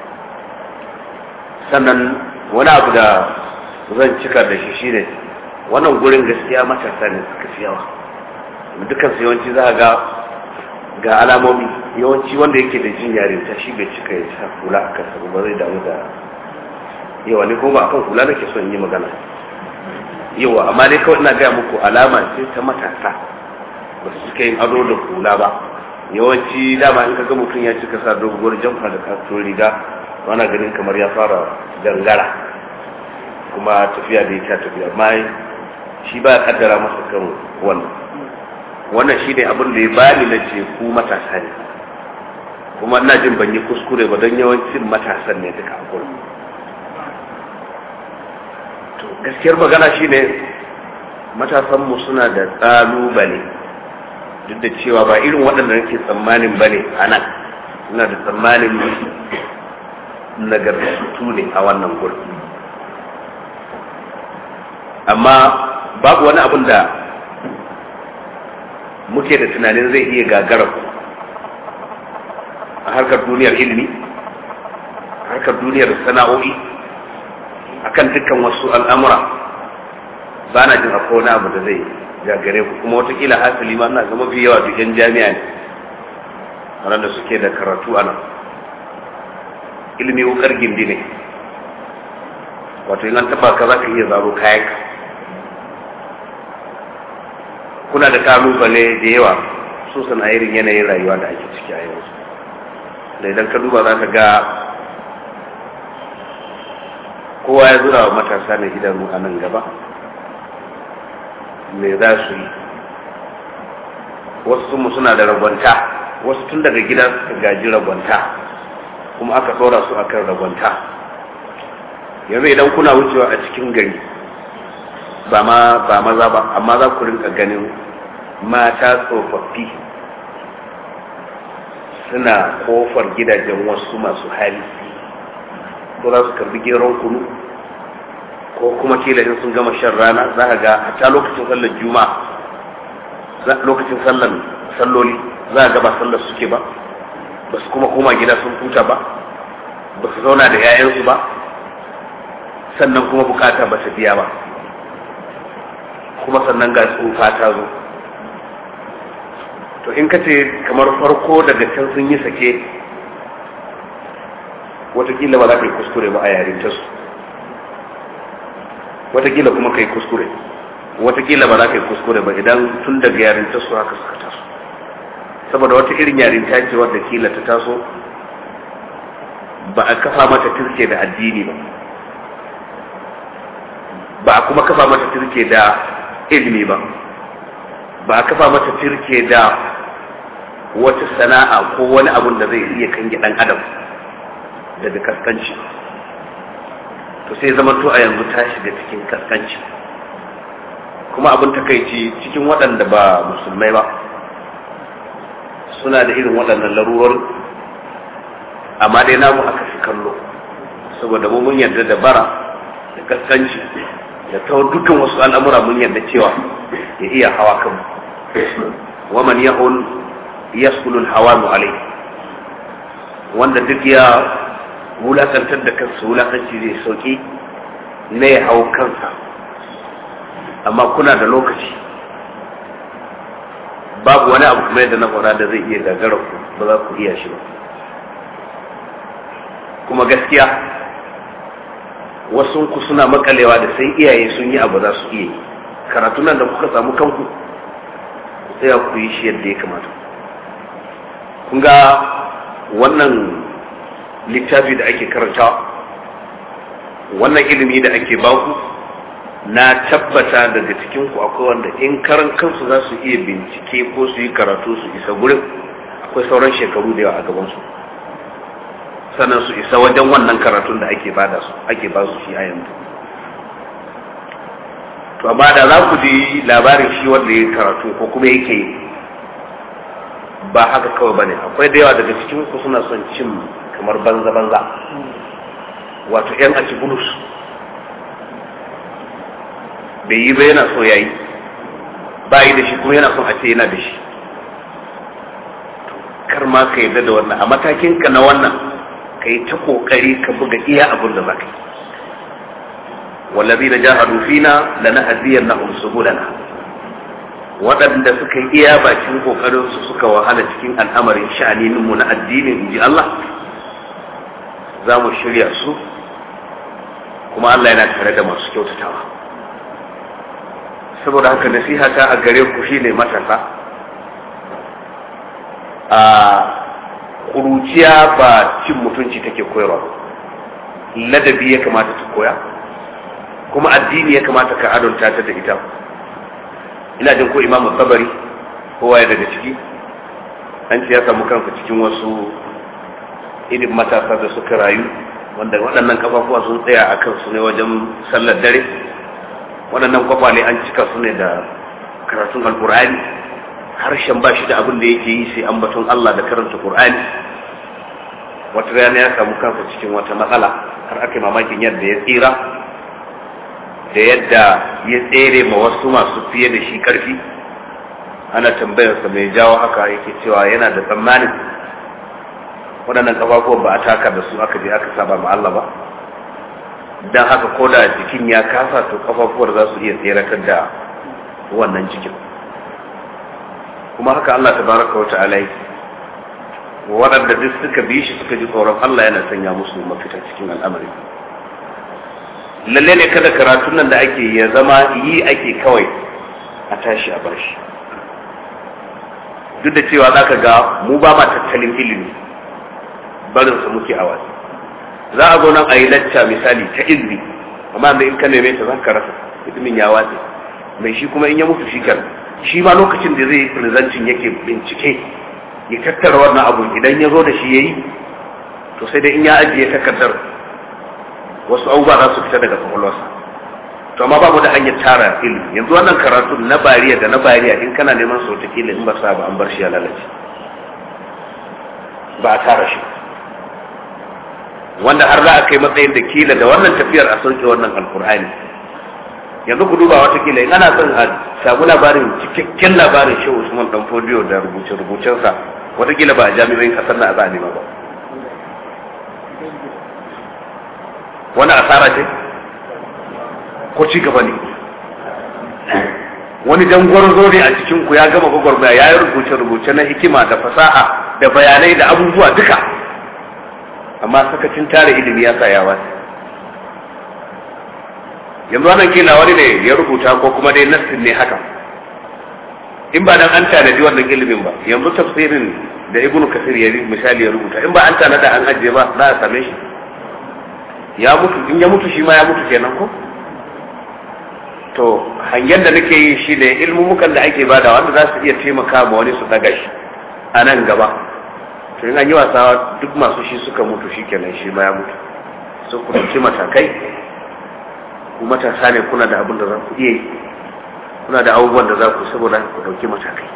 sannan wani abu da zan cika da shi shine wannan gurin gaskiya matasa ne suka fi yawa dukkan su yawanci za ga ga alamomi yawanci wanda yake da jin yarinta shi bai cika ya sa hula a kansa ba zai damu da yawa ne kuma ba akan hula nake son yi magana yawa amma dai kawai ina gaya muku alama ce ta matasa ba su cika yin ado da hula ba yawanci dama in ka ga mutum ya cika sa doguwar jamfa da kasuwar riga wana ganin kamar ya fara gangara kuma tafiya da ita tafiya amma shi ba ya kaddara masa kan wannan wannan shi ne abin da ya bani na ce ku matasa ne kuma ina jin ban yi kuskure ba don yawancin matasan ne duka a gurin to gaskiyar magana shi ne matasanmu suna da ƙalubale duk da cewa ba irin waɗanda nake tsammanin ba ne a nan suna da tsammanin nagartattu ne a wannan gurin amma babu wani abin da muke da tunanin zai iya gagara a harkar duniyar ilimi harkar duniyar sana'o'i akan dukkan wasu al'amura ba na jin akwai wani abu da zai gagare ku kuma watakila hasali ma na zama fi yawa duk yan jami'a ne waɗanda suke da karatu a nan ilimi wukar gindi ne wato in an taba ka za ka iya zaro kayan ka kuna da kalubale da yawa su sana irin yanayin rayuwa da ake ciki a yanzu da idan ka duba za ka ga kowa ya zura wa matasa na idanu a nan gaba me za su yi wasu sun suna da ragwanta wasu tun daga gida suka gaji ragwanta kuma aka tsora su akan ragwanta yanzu idan kuna wucewa a cikin gari ba ma ba maza ba amma za ku rinka ganin mata tsofaffi suna kofar gidajen wasu masu hali ko za su karbi geron kunu ko kuma kila in sun gama shan rana za ka ga hatta lokacin sallar juma'a lokacin sallar salloli za ka ga ba sallar suke ba ba su kuma koma gida sun huta ba ba su zauna da 'ya'yansu ba sannan kuma bukata ba ta biya ba kuma sannan ga tsufa ta zo to in ka ce kamar farko daga can sun yi sake watakila ba za ka yi kuskure ba a yarinta su watakila kuma ka yi kuskure watakila ba za ka yi kuskure ba idan tun daga yarinta su haka suka taso saboda wata irin yarinta ce wadda kila ta taso ba a kafa mata turke da addini ba ba a kuma kafa mata turke da ilimi ba ba a kafa mata turke da wata sana'a ko wani abun da zai iya kange dan adam daga kaskanci to sai zama to a yanzu ta shiga cikin kaskanci kuma abin takaici cikin waɗanda ba musulmai ba suna da irin waɗannan larurar amma dai namu aka fi kallo saboda mu mun yarda da bara da kaskanci da ta dukkan wasu al'amura mun yarda cewa ya iya hawa kan wa man yahun yaskulul hawanu alai wanda duk ya wulakantar da kansa wulakanci zai sauki na ya hau kansa amma kuna da lokaci babu wani abu kuma yadda na faɗa da zai iya gagara ku ba za ku iya shi ba kuma gaskiya wasu ku suna makalewa da sai iyaye sun yi abu za su iya yi karatu nan da kuka samu kanku sai ku yi shi yadda ya kamata kun ga wannan littafi da ake karantawa wannan ilimi da ake baku na tabbata daga cikin ku akwai wanda in karan kansu za su iya bincike ko su yi karatu su isa gurin akwai sauran shekaru da yawa a gabansu sannan su isa wajen wannan karatun da ake bada su ake ba su shi a yanzu to amma da za ku ji labarin shi wanda ya karatu ko kuma yake ba haka kawai bane akwai da yawa daga cikin ku suna son cin kamar banza banza wato yan aci bulus bai yi ba yana so yayi ba yi da shi kuma yana son a ce yana da shi kar ma ka yarda da wannan a matakin ka na wannan ka yi ta kokari ka buga iya abin da za ka yi wallazi da jahadu fina la nahdiyannahum subulana waɗanda suka yi iya bakin kokarin su suka wahala cikin al'amarin sha'anin mu na addinin inji Allah za mu shirya su kuma Allah yana tare da masu kyautatawa saboda haka nasiha ta a gare ku shine matasa a ƙuruciya ba cin mutunci take koyarwa ladabi ya kamata ta koya kuma addini ya kamata ka adonta ta da ita ina jin ko imamu sabari kowa ya daga ciki an ce ya samu kansa cikin wasu irin matasa da suka rayu wanda waɗannan kafafuwa sun tsaya a kansu ne wajen sallar dare waɗannan kwakwale an cika su ne da karatun alkur'ani harshen ba shi da abin da yake yi sai ambaton Allah da karanta Qur'ani wata rana ya samu kansa cikin wata matsala har aka yi mamakin yadda ya tsira da yadda ya tsere ma wasu masu fiye da shi karfi ana tambayarsa mai jawo haka yake cewa yana da tsammanin waɗannan kafafuwan ba a taka da su aka je aka saba ma Allah ba don haka ko da jikin ya kasa to kafafuwar za su iya tseratar da wannan jikin kuma haka Allah tabaraka wa ta'ala yake waɗanda duk suka bi shi suka ji tsoron Allah yana sanya musu mafita cikin al'amari lalle ne kada karatun nan da ake ya zama yi ake kawai a tashi a bar shi duk da cewa za ka ga mu ba ma tattalin ilimi barinsa muke a wasu za a zo nan a yi lacca misali ta ilimi amma da in ka neme ta za ka rasa ilimin ya watse mai shi kuma in ya mutu shi kan shi ma lokacin da zai presenting yake bincike ya tattara wannan abu idan ya zo da shi ya yi to sai dai in ya ajiye takardar wasu abubuwa za su fita daga kwakwalwarsa to amma babu da hanyar tara ilimi yanzu wannan karatu na bariya da na bariya in kana neman sau kila in ba sa ba an bar shi ya lalace ba a tara shi wanda har za a kai matsayin da kila da wannan tafiyar a sauke wannan alkur'ani yanzu ku duba wata kila in ana son a samu labarin cikakken labarin shehu usman dan fodiyo da rubuce-rubucensa watakila ba a jami'oyin kasar na za a nema ba wani asara ce ko ci gaba ne wani dangwarzo ne a cikin ku ya gama gwagwarmaya ya yi rubuce-rubuce na hikima da fasaha da bayanai da abubuwa duka amma sakacin tare ilimi ya sa ya wasu yanzu wannan kila wani ne ya rubuta ko kuma dai nassin ne haka in ba dan an tanadi wannan ilimin ba yanzu tafsirin da ibnu kasir ya misali ya rubuta in ba an tanada an ajiye ba za a same shi ya mutu in ya mutu shi ma ya mutu kenan ko to hangen da nake yi shi ne ilmumukan da ake bada wanda za su iya taimaka ma wani su daga shi a nan gaba to in an yi wasa duk masu shi suka mutu shi kenan shi ma ya mutu su ku ɗauki matakai ku matasa ne kuna da abin da za ku iya yi kuna da abubuwan da za ku saboda ku ɗauki matakai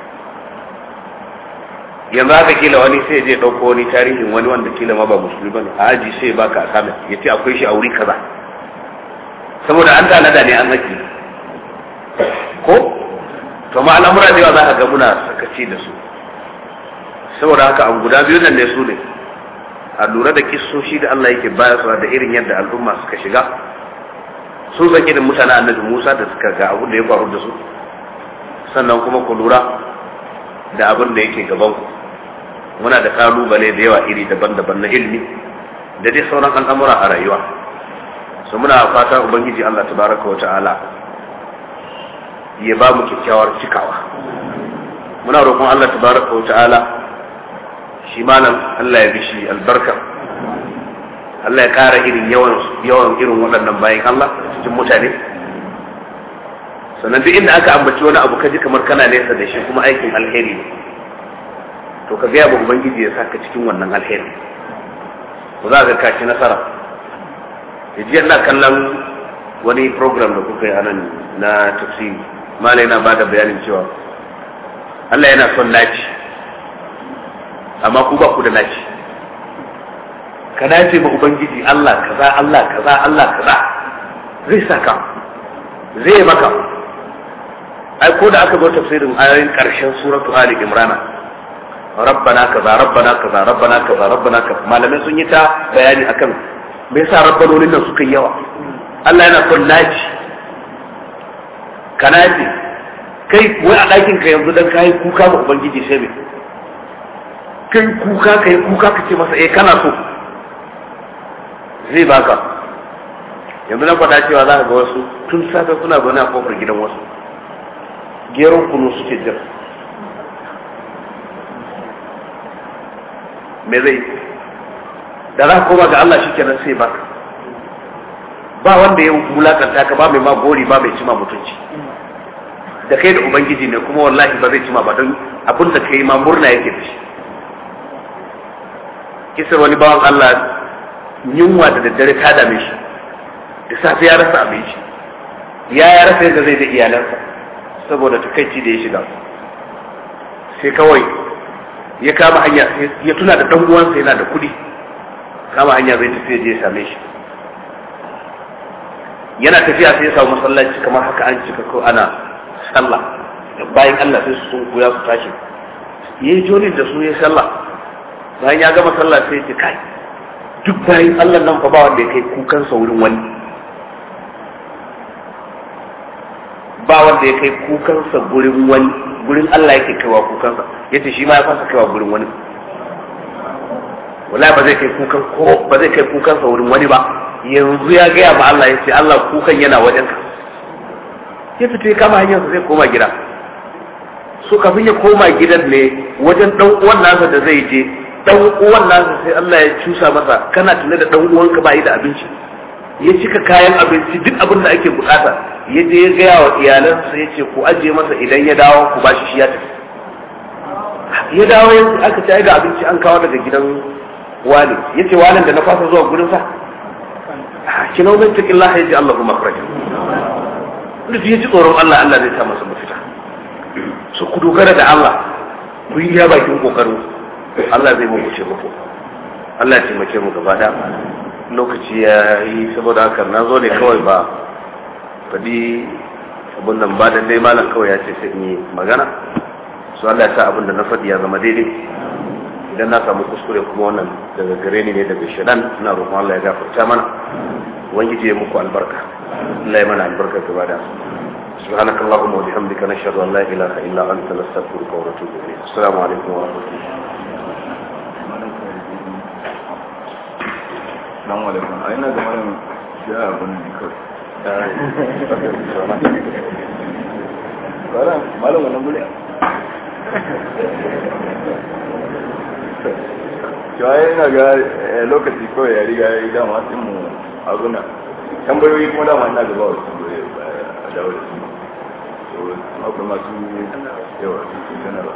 yanzu haka kila wani sai je ɗauko wani tarihin wani wanda kila ma ba musulmi bane a aji sai ya baka asamin ya ce akwai shi a wuri kaza saboda an tanada ne an haƙi ko to ma al'amura da yawa za ka ga muna sakaci da su saboda haka abu guda biyu nan ne su ne a lura da kissoshi da Allah yake bayarwa da irin yadda al'umma suka shiga sun san irin mutanen annabi Musa da suka ga abin da ya faru da su sannan kuma ku lura da abin da yake gaban ku muna da kalubale da yawa iri daban-daban na ilimi da dai sauran al'amura a rayuwa su muna fata ubangiji Allah tabaraka wa ta'ala ya ba mu kyakkyawar cikawa muna roƙon Allah tabaraka wa ta'ala shi malam Allah ya bishi albarka Allah ya ƙara irin yawan yawan irin waɗannan bayan Allah cikin mutane sannan duk inda aka ambaci wani abu kaji kamar kana nesa da shi kuma aikin alheri ne to ka gaya ba ubangiji ya saka cikin wannan alheri ko za ka kaci nasara yaji ina kallon wani program da kuka yi anan na tafsiri malai na bada bayanin cewa Allah yana son naci amma ku ba ku da naci ka nace ma ubangiji Allah kaza Allah kaza Allah kaza zai saka zai maka ai ko da aka zo tafsirin ayoyin karshen suratu ali imrana rabbana kaza rabbana kaza rabbana kaza rabbana kaza malamai sun yi ta bayani akan me yasa rabbanonin nan suka yawa Allah yana son naci ka naci kai wai a ɗakin ka yanzu dan kai kuka ma ubangiji sai me kai kuka kai kuka ka ce masa eh kana so zai baka yanzu na faɗa cewa za ka ga wasu tun safe suna zaune a kofar gidan wasu geron kunu suke jira me zai da za ka koma ga Allah shikenan sai baka ba wanda ya wulakanta ka ba mai ma gori ba mai cima mutunci da kai da ubangiji ne kuma wallahi ba zai cima ba don abin da kai ma murna yake da shi kisar wani bawan Allah yunwa da daddare ta dame shi da safe ya rasa abinci ya ya rasa yadda zai da iyalansa saboda takaici da ya shiga sai kawai ya kama hanya ya tuna da dan uwansa yana da kuɗi kama hanya zai tafi je ya same shi yana tafiya sai ya samu masallaci kamar haka an cika ko ana sallah bayan Allah sai su sun koya su tashi yayi joni da su ya sallah bayan ya gama sallah sai ya ce kai duk bayan Allah nan fa ba wanda ya kai kukansa wurin wani ba wanda ya kai kukansa gurin wani gurin Allah yake kaiwa kukansa yace shi ma ya fasa kaiwa gurin wani wallahi ba zai kai kukan ko ba zai kai kukansa wurin wani ba yanzu ya gaya ma Allah yace Allah kukan yana wajen ka ya fito ya kama hanyarsa zai koma gida so kafin ya koma gidan ne wajen dan uwan nasa da zai je dan uwan nasa sai Allah ya cusa masa kana tuna da dan uwanka ba yi da abinci ya cika kayan abinci duk abin da ake bukata ya je ya gaya wa iyalansa ya ce ku ajiye masa idan ya dawo ku bashi shi ya tafi ya dawo ya aka ci ga abinci an kawo daga gidan wani ya ce wani da na fasa zuwa gurin sa kina wani cikin Allah ya ji Allah kuma kharaja da ya ji tsoron Allah Allah zai sa masa mafita so ku dogara da Allah ku yi ya bakin kokarin Allah zai muku ce muku Allah ya taimake mu gaba da lokaci ya yi saboda haka na zo ne kawai ba faɗi abin nan ba da dai malam kawai ya ce sai in yi magana su Allah ya sa abin da na faɗi ya zama daidai idan na samu kuskure kuma wannan daga gare ni ne daga shaɗan ina roƙon Allah ya gafarta mana ubangiji ya muku albarka Allah ya mana albarka gaba da سبحانك اللهم وبحمدك نشهد ان لا اله الا انت نستغفرك ونتوب اليك السلام عليكم ورحمه الله Assalamu alaikum. A ina ga malam ya abun ne kawai. Malam, malam wannan guri. Cewa yana ga lokaci kawai ya riga ya yi dama sun mu abuna. Tambayoyi kuma dama ina gaba wasu tambayoyi a dawo da su. Akwai masu yawa su sanarwa.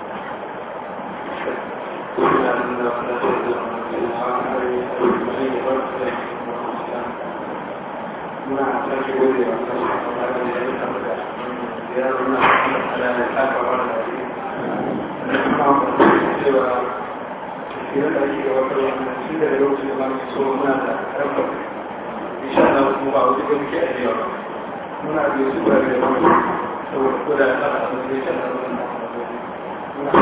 muna da su ba da wani saboda ko da ta da su sai ta muna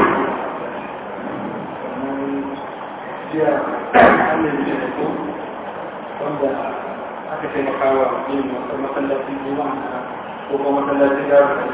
jiya an yi da ko wanda aka taimaka wa yin masallacin juma'a ko kuma masallacin yaro da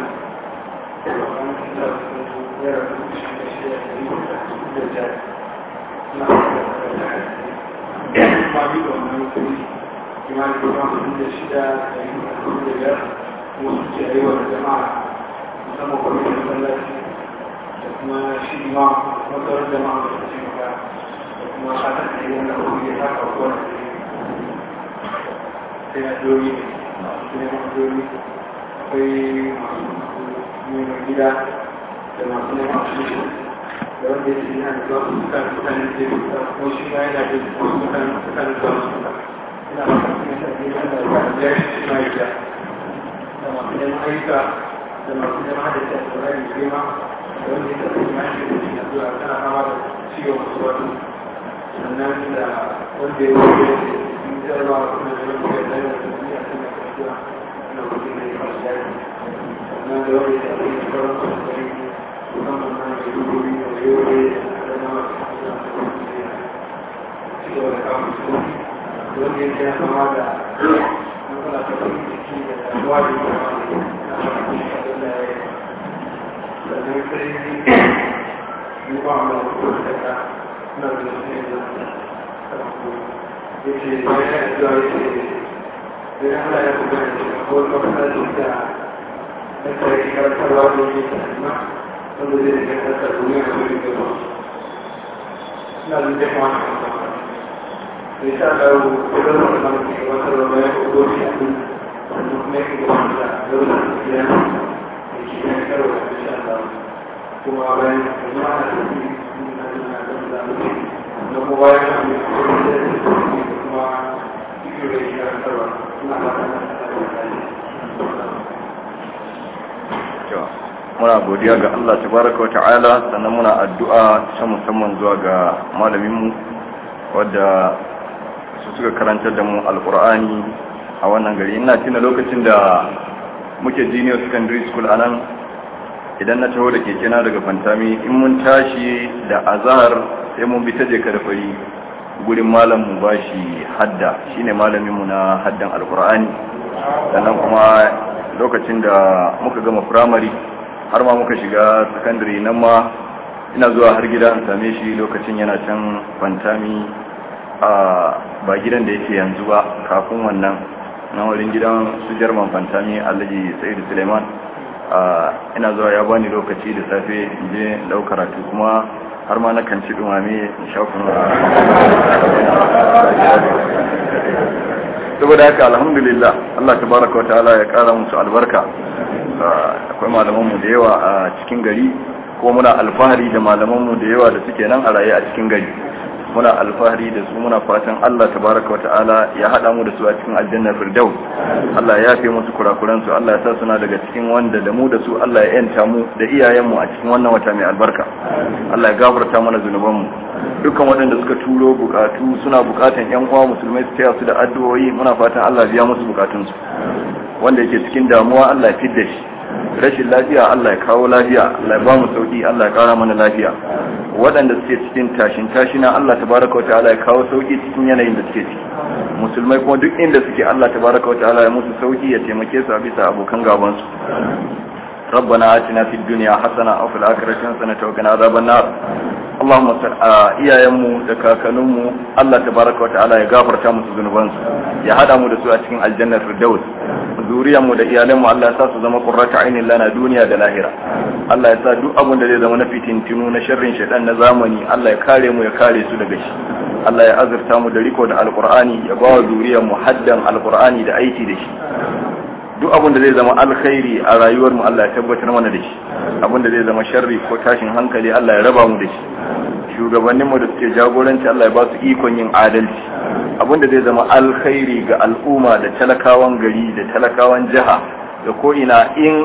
ma bi da wannan kudi kimanin kuma sun da shida da yin da biyar kuma sun ce yi wa jama'a musamman kwamitin masallaci da kuma shi ma masarar jama'a da su taimaka da kuma fatan da yi wannan kudi ya haka kowane sai na doyi ne neman doyi akwai masu neman gida da masu neman tushe da wanda ya ce yana da zuwa su suka mutane da ya fita ko shi ma yana da wasu mutane suka da zuwa su suka ina fata su ne shafi wanda ya ya shi ma ya ja da masu neman ayyuka da masu neman hada ta tsoron da girma da wanda ya tafi ma shi da shi na zuwa tana fama da ciwon wasu wasu sannan da wanda ya wuce jarabawa kuma da wanda ya zai da duniya suna kasuwa na kudi ne masu yaki sannan da wanda ya zai da sauran masu gari musamman na da dubobi da yobe da na masu kasuwa da wanda ya ci gaba da kawo su da wanda ya kira kama da matsala ta kudi ciki da damuwa da kuma na masu kasuwa da ya yi sannan sai ni ba mu da kudi da ka na da su ne da yake bayan da yake da Allah ya kuma da ko kuma da da sai ka tarwa da yake kuma wanda zai ga ta duniya da yake da na da da kuma da sha da ko da wannan da ke wata da ya ko da shi da kuma yake da da da da ya yake da karo da sha Allah kuma bayan da ma da da da da kuma bayan da muna godiya ga Allah tabaraka wa ta'ala sannan muna addu'a ta musamman zuwa ga malaminmu wadda su suka karantar da mu alkur'ani a wannan gari ina tuna lokacin da muke junior secondary school anan idan na taho da keke na daga fantami in mun tashi da azhar sai mun bi ta je kada fari gurin malam mu bashi hadda shine malamin mu na haddan alqur'ani sannan kuma lokacin da muka gama primary har ma muka shiga secondary nan ma ina zuwa har gida in same shi lokacin yana can fantami a ba gidan da yake yanzu ba kafin wannan na wurin gidan su jarman fantami alhaji sa'idu suleiman ina zuwa ya bani lokaci da safe je dau karatu kuma har ma na kan ci dumame in sha kunu saboda haka alhamdulillah Allah tabaraka wataala ya kara musu albarka akwai malamanmu da yawa a cikin gari ko muna alfahari da malamanmu da yawa da suke nan a raye a cikin gari muna alfahari da su muna fatan Allah tabaraka wa ta'ala ya hada mu da su a cikin aljanna firdaus Allah ya yafe musu kurakuran su Allah ya sa suna daga cikin wanda da mu da su Allah ya yanta mu da iyayen mu a cikin wannan wata mai albarka Allah ya gafarta mana zunuban mu dukkan waɗanda suka turo bukatu suna bukatan yan uwa musulmai su taya su da addu'o'i muna fatan Allah ya biya musu bukatun su wanda yake cikin damuwa Allah ya fidda shi rashin lafiya Allah ya kawo lafiya Allah ya ba mu sauki Allah ya kara mana lafiya waɗanda suke cikin tashin tashina Allah tabaraka wataala ya kawo sauki cikin yanayin da suke ciki musulmai kuma duk inda suke Allah tabaraka wataala ya musu sauki ya taimake su a bisa abokan gaban su ربنا آتنا في الدنيا حسنة أو في الآخرة حسنة وقنا عذاب النار اللهم صل iyayenmu da kakanninmu Allah tabaraka wa ta'ala ya gafarta musu zunubansu ya hada mu da su a cikin aljannar firdaus zuriyarmu da iyalanmu Allah ya sa su zama qurrata ainin lana duniya da lahira Allah ya sa duk abin da zai zama na fitintinu na sharrin shaitan na zamani Allah ya kare mu ya kare su daga shi Allah ya azurta mu da riko da alqur'ani ya ba wa zuriyarmu haddan alqur'ani da aiki da shi duk abin da zai zama alkhairi a rayuwar mu Allah ya tabbatar mana da shi abin da zai zama sharri ko tashin hankali Allah ya raba mu da shi shugabannin mu da suke jagoranci Allah ya ba su ikon yin adalci abin da zai zama alkhairi ga al'umma da talakawan gari da talakawan jiha da ko ina in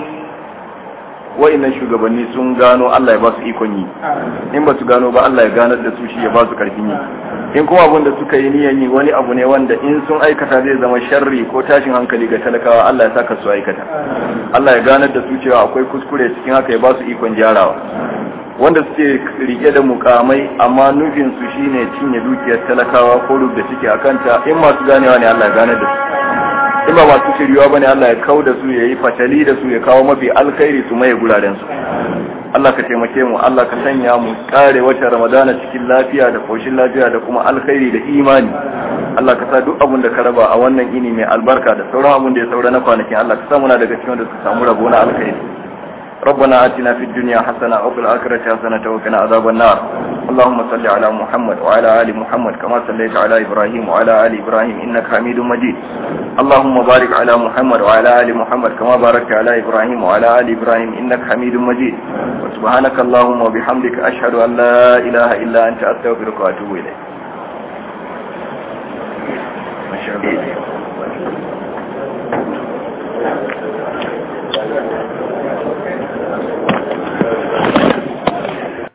wa'annan shugabanni sun gano Allah ya ba su ikon yi in ba su gano ba Allah ya ganar da su shi ya ba su karfin yi in kuma abin da suka yi niyan yi wani abu ne wanda in sun aikata zai zama sharri ko tashin hankali ga talakawa Allah ya saka su aikata Allah ya ganar da su cewa akwai kuskure cikin haka ya ba su ikon gyarawa wanda suke rike da mukamai amma nufin su shine cinye dukiyar talakawa ko da suke akanta in masu ganewa ne Allah ya ganar da su in ba masu shiryuwa bane Allah ya kau da su ya yi fatali da su ya kawo mafi alkhairi su maye guraren su Allah ka taimake mu Allah ka sanya mu kare wata Ramadana cikin lafiya da koshin lafiya da kuma alkhairi da imani Allah ka sa duk abin da ka raba a wannan ini mai albarka da sauran abin da ya saura na kwanakin Allah ka sa muna daga cikin da suka samu rabo na alkhairi ربنا آتنا في الدنيا حسنة وفي الآخرة حسنة وقنا عذاب النار اللهم صل على محمد وعلى آل محمد كما صليت على إبراهيم وعلى آل إبراهيم إنك حميد مجيد اللهم بارك على محمد وعلى آل محمد كما باركت على إبراهيم وعلى آل إبراهيم إنك حميد مجيد وسبحانك اللهم وبحمدك أشهد أن لا إله إلا أنت أستغفرك وأتوب إليك ما شاء الله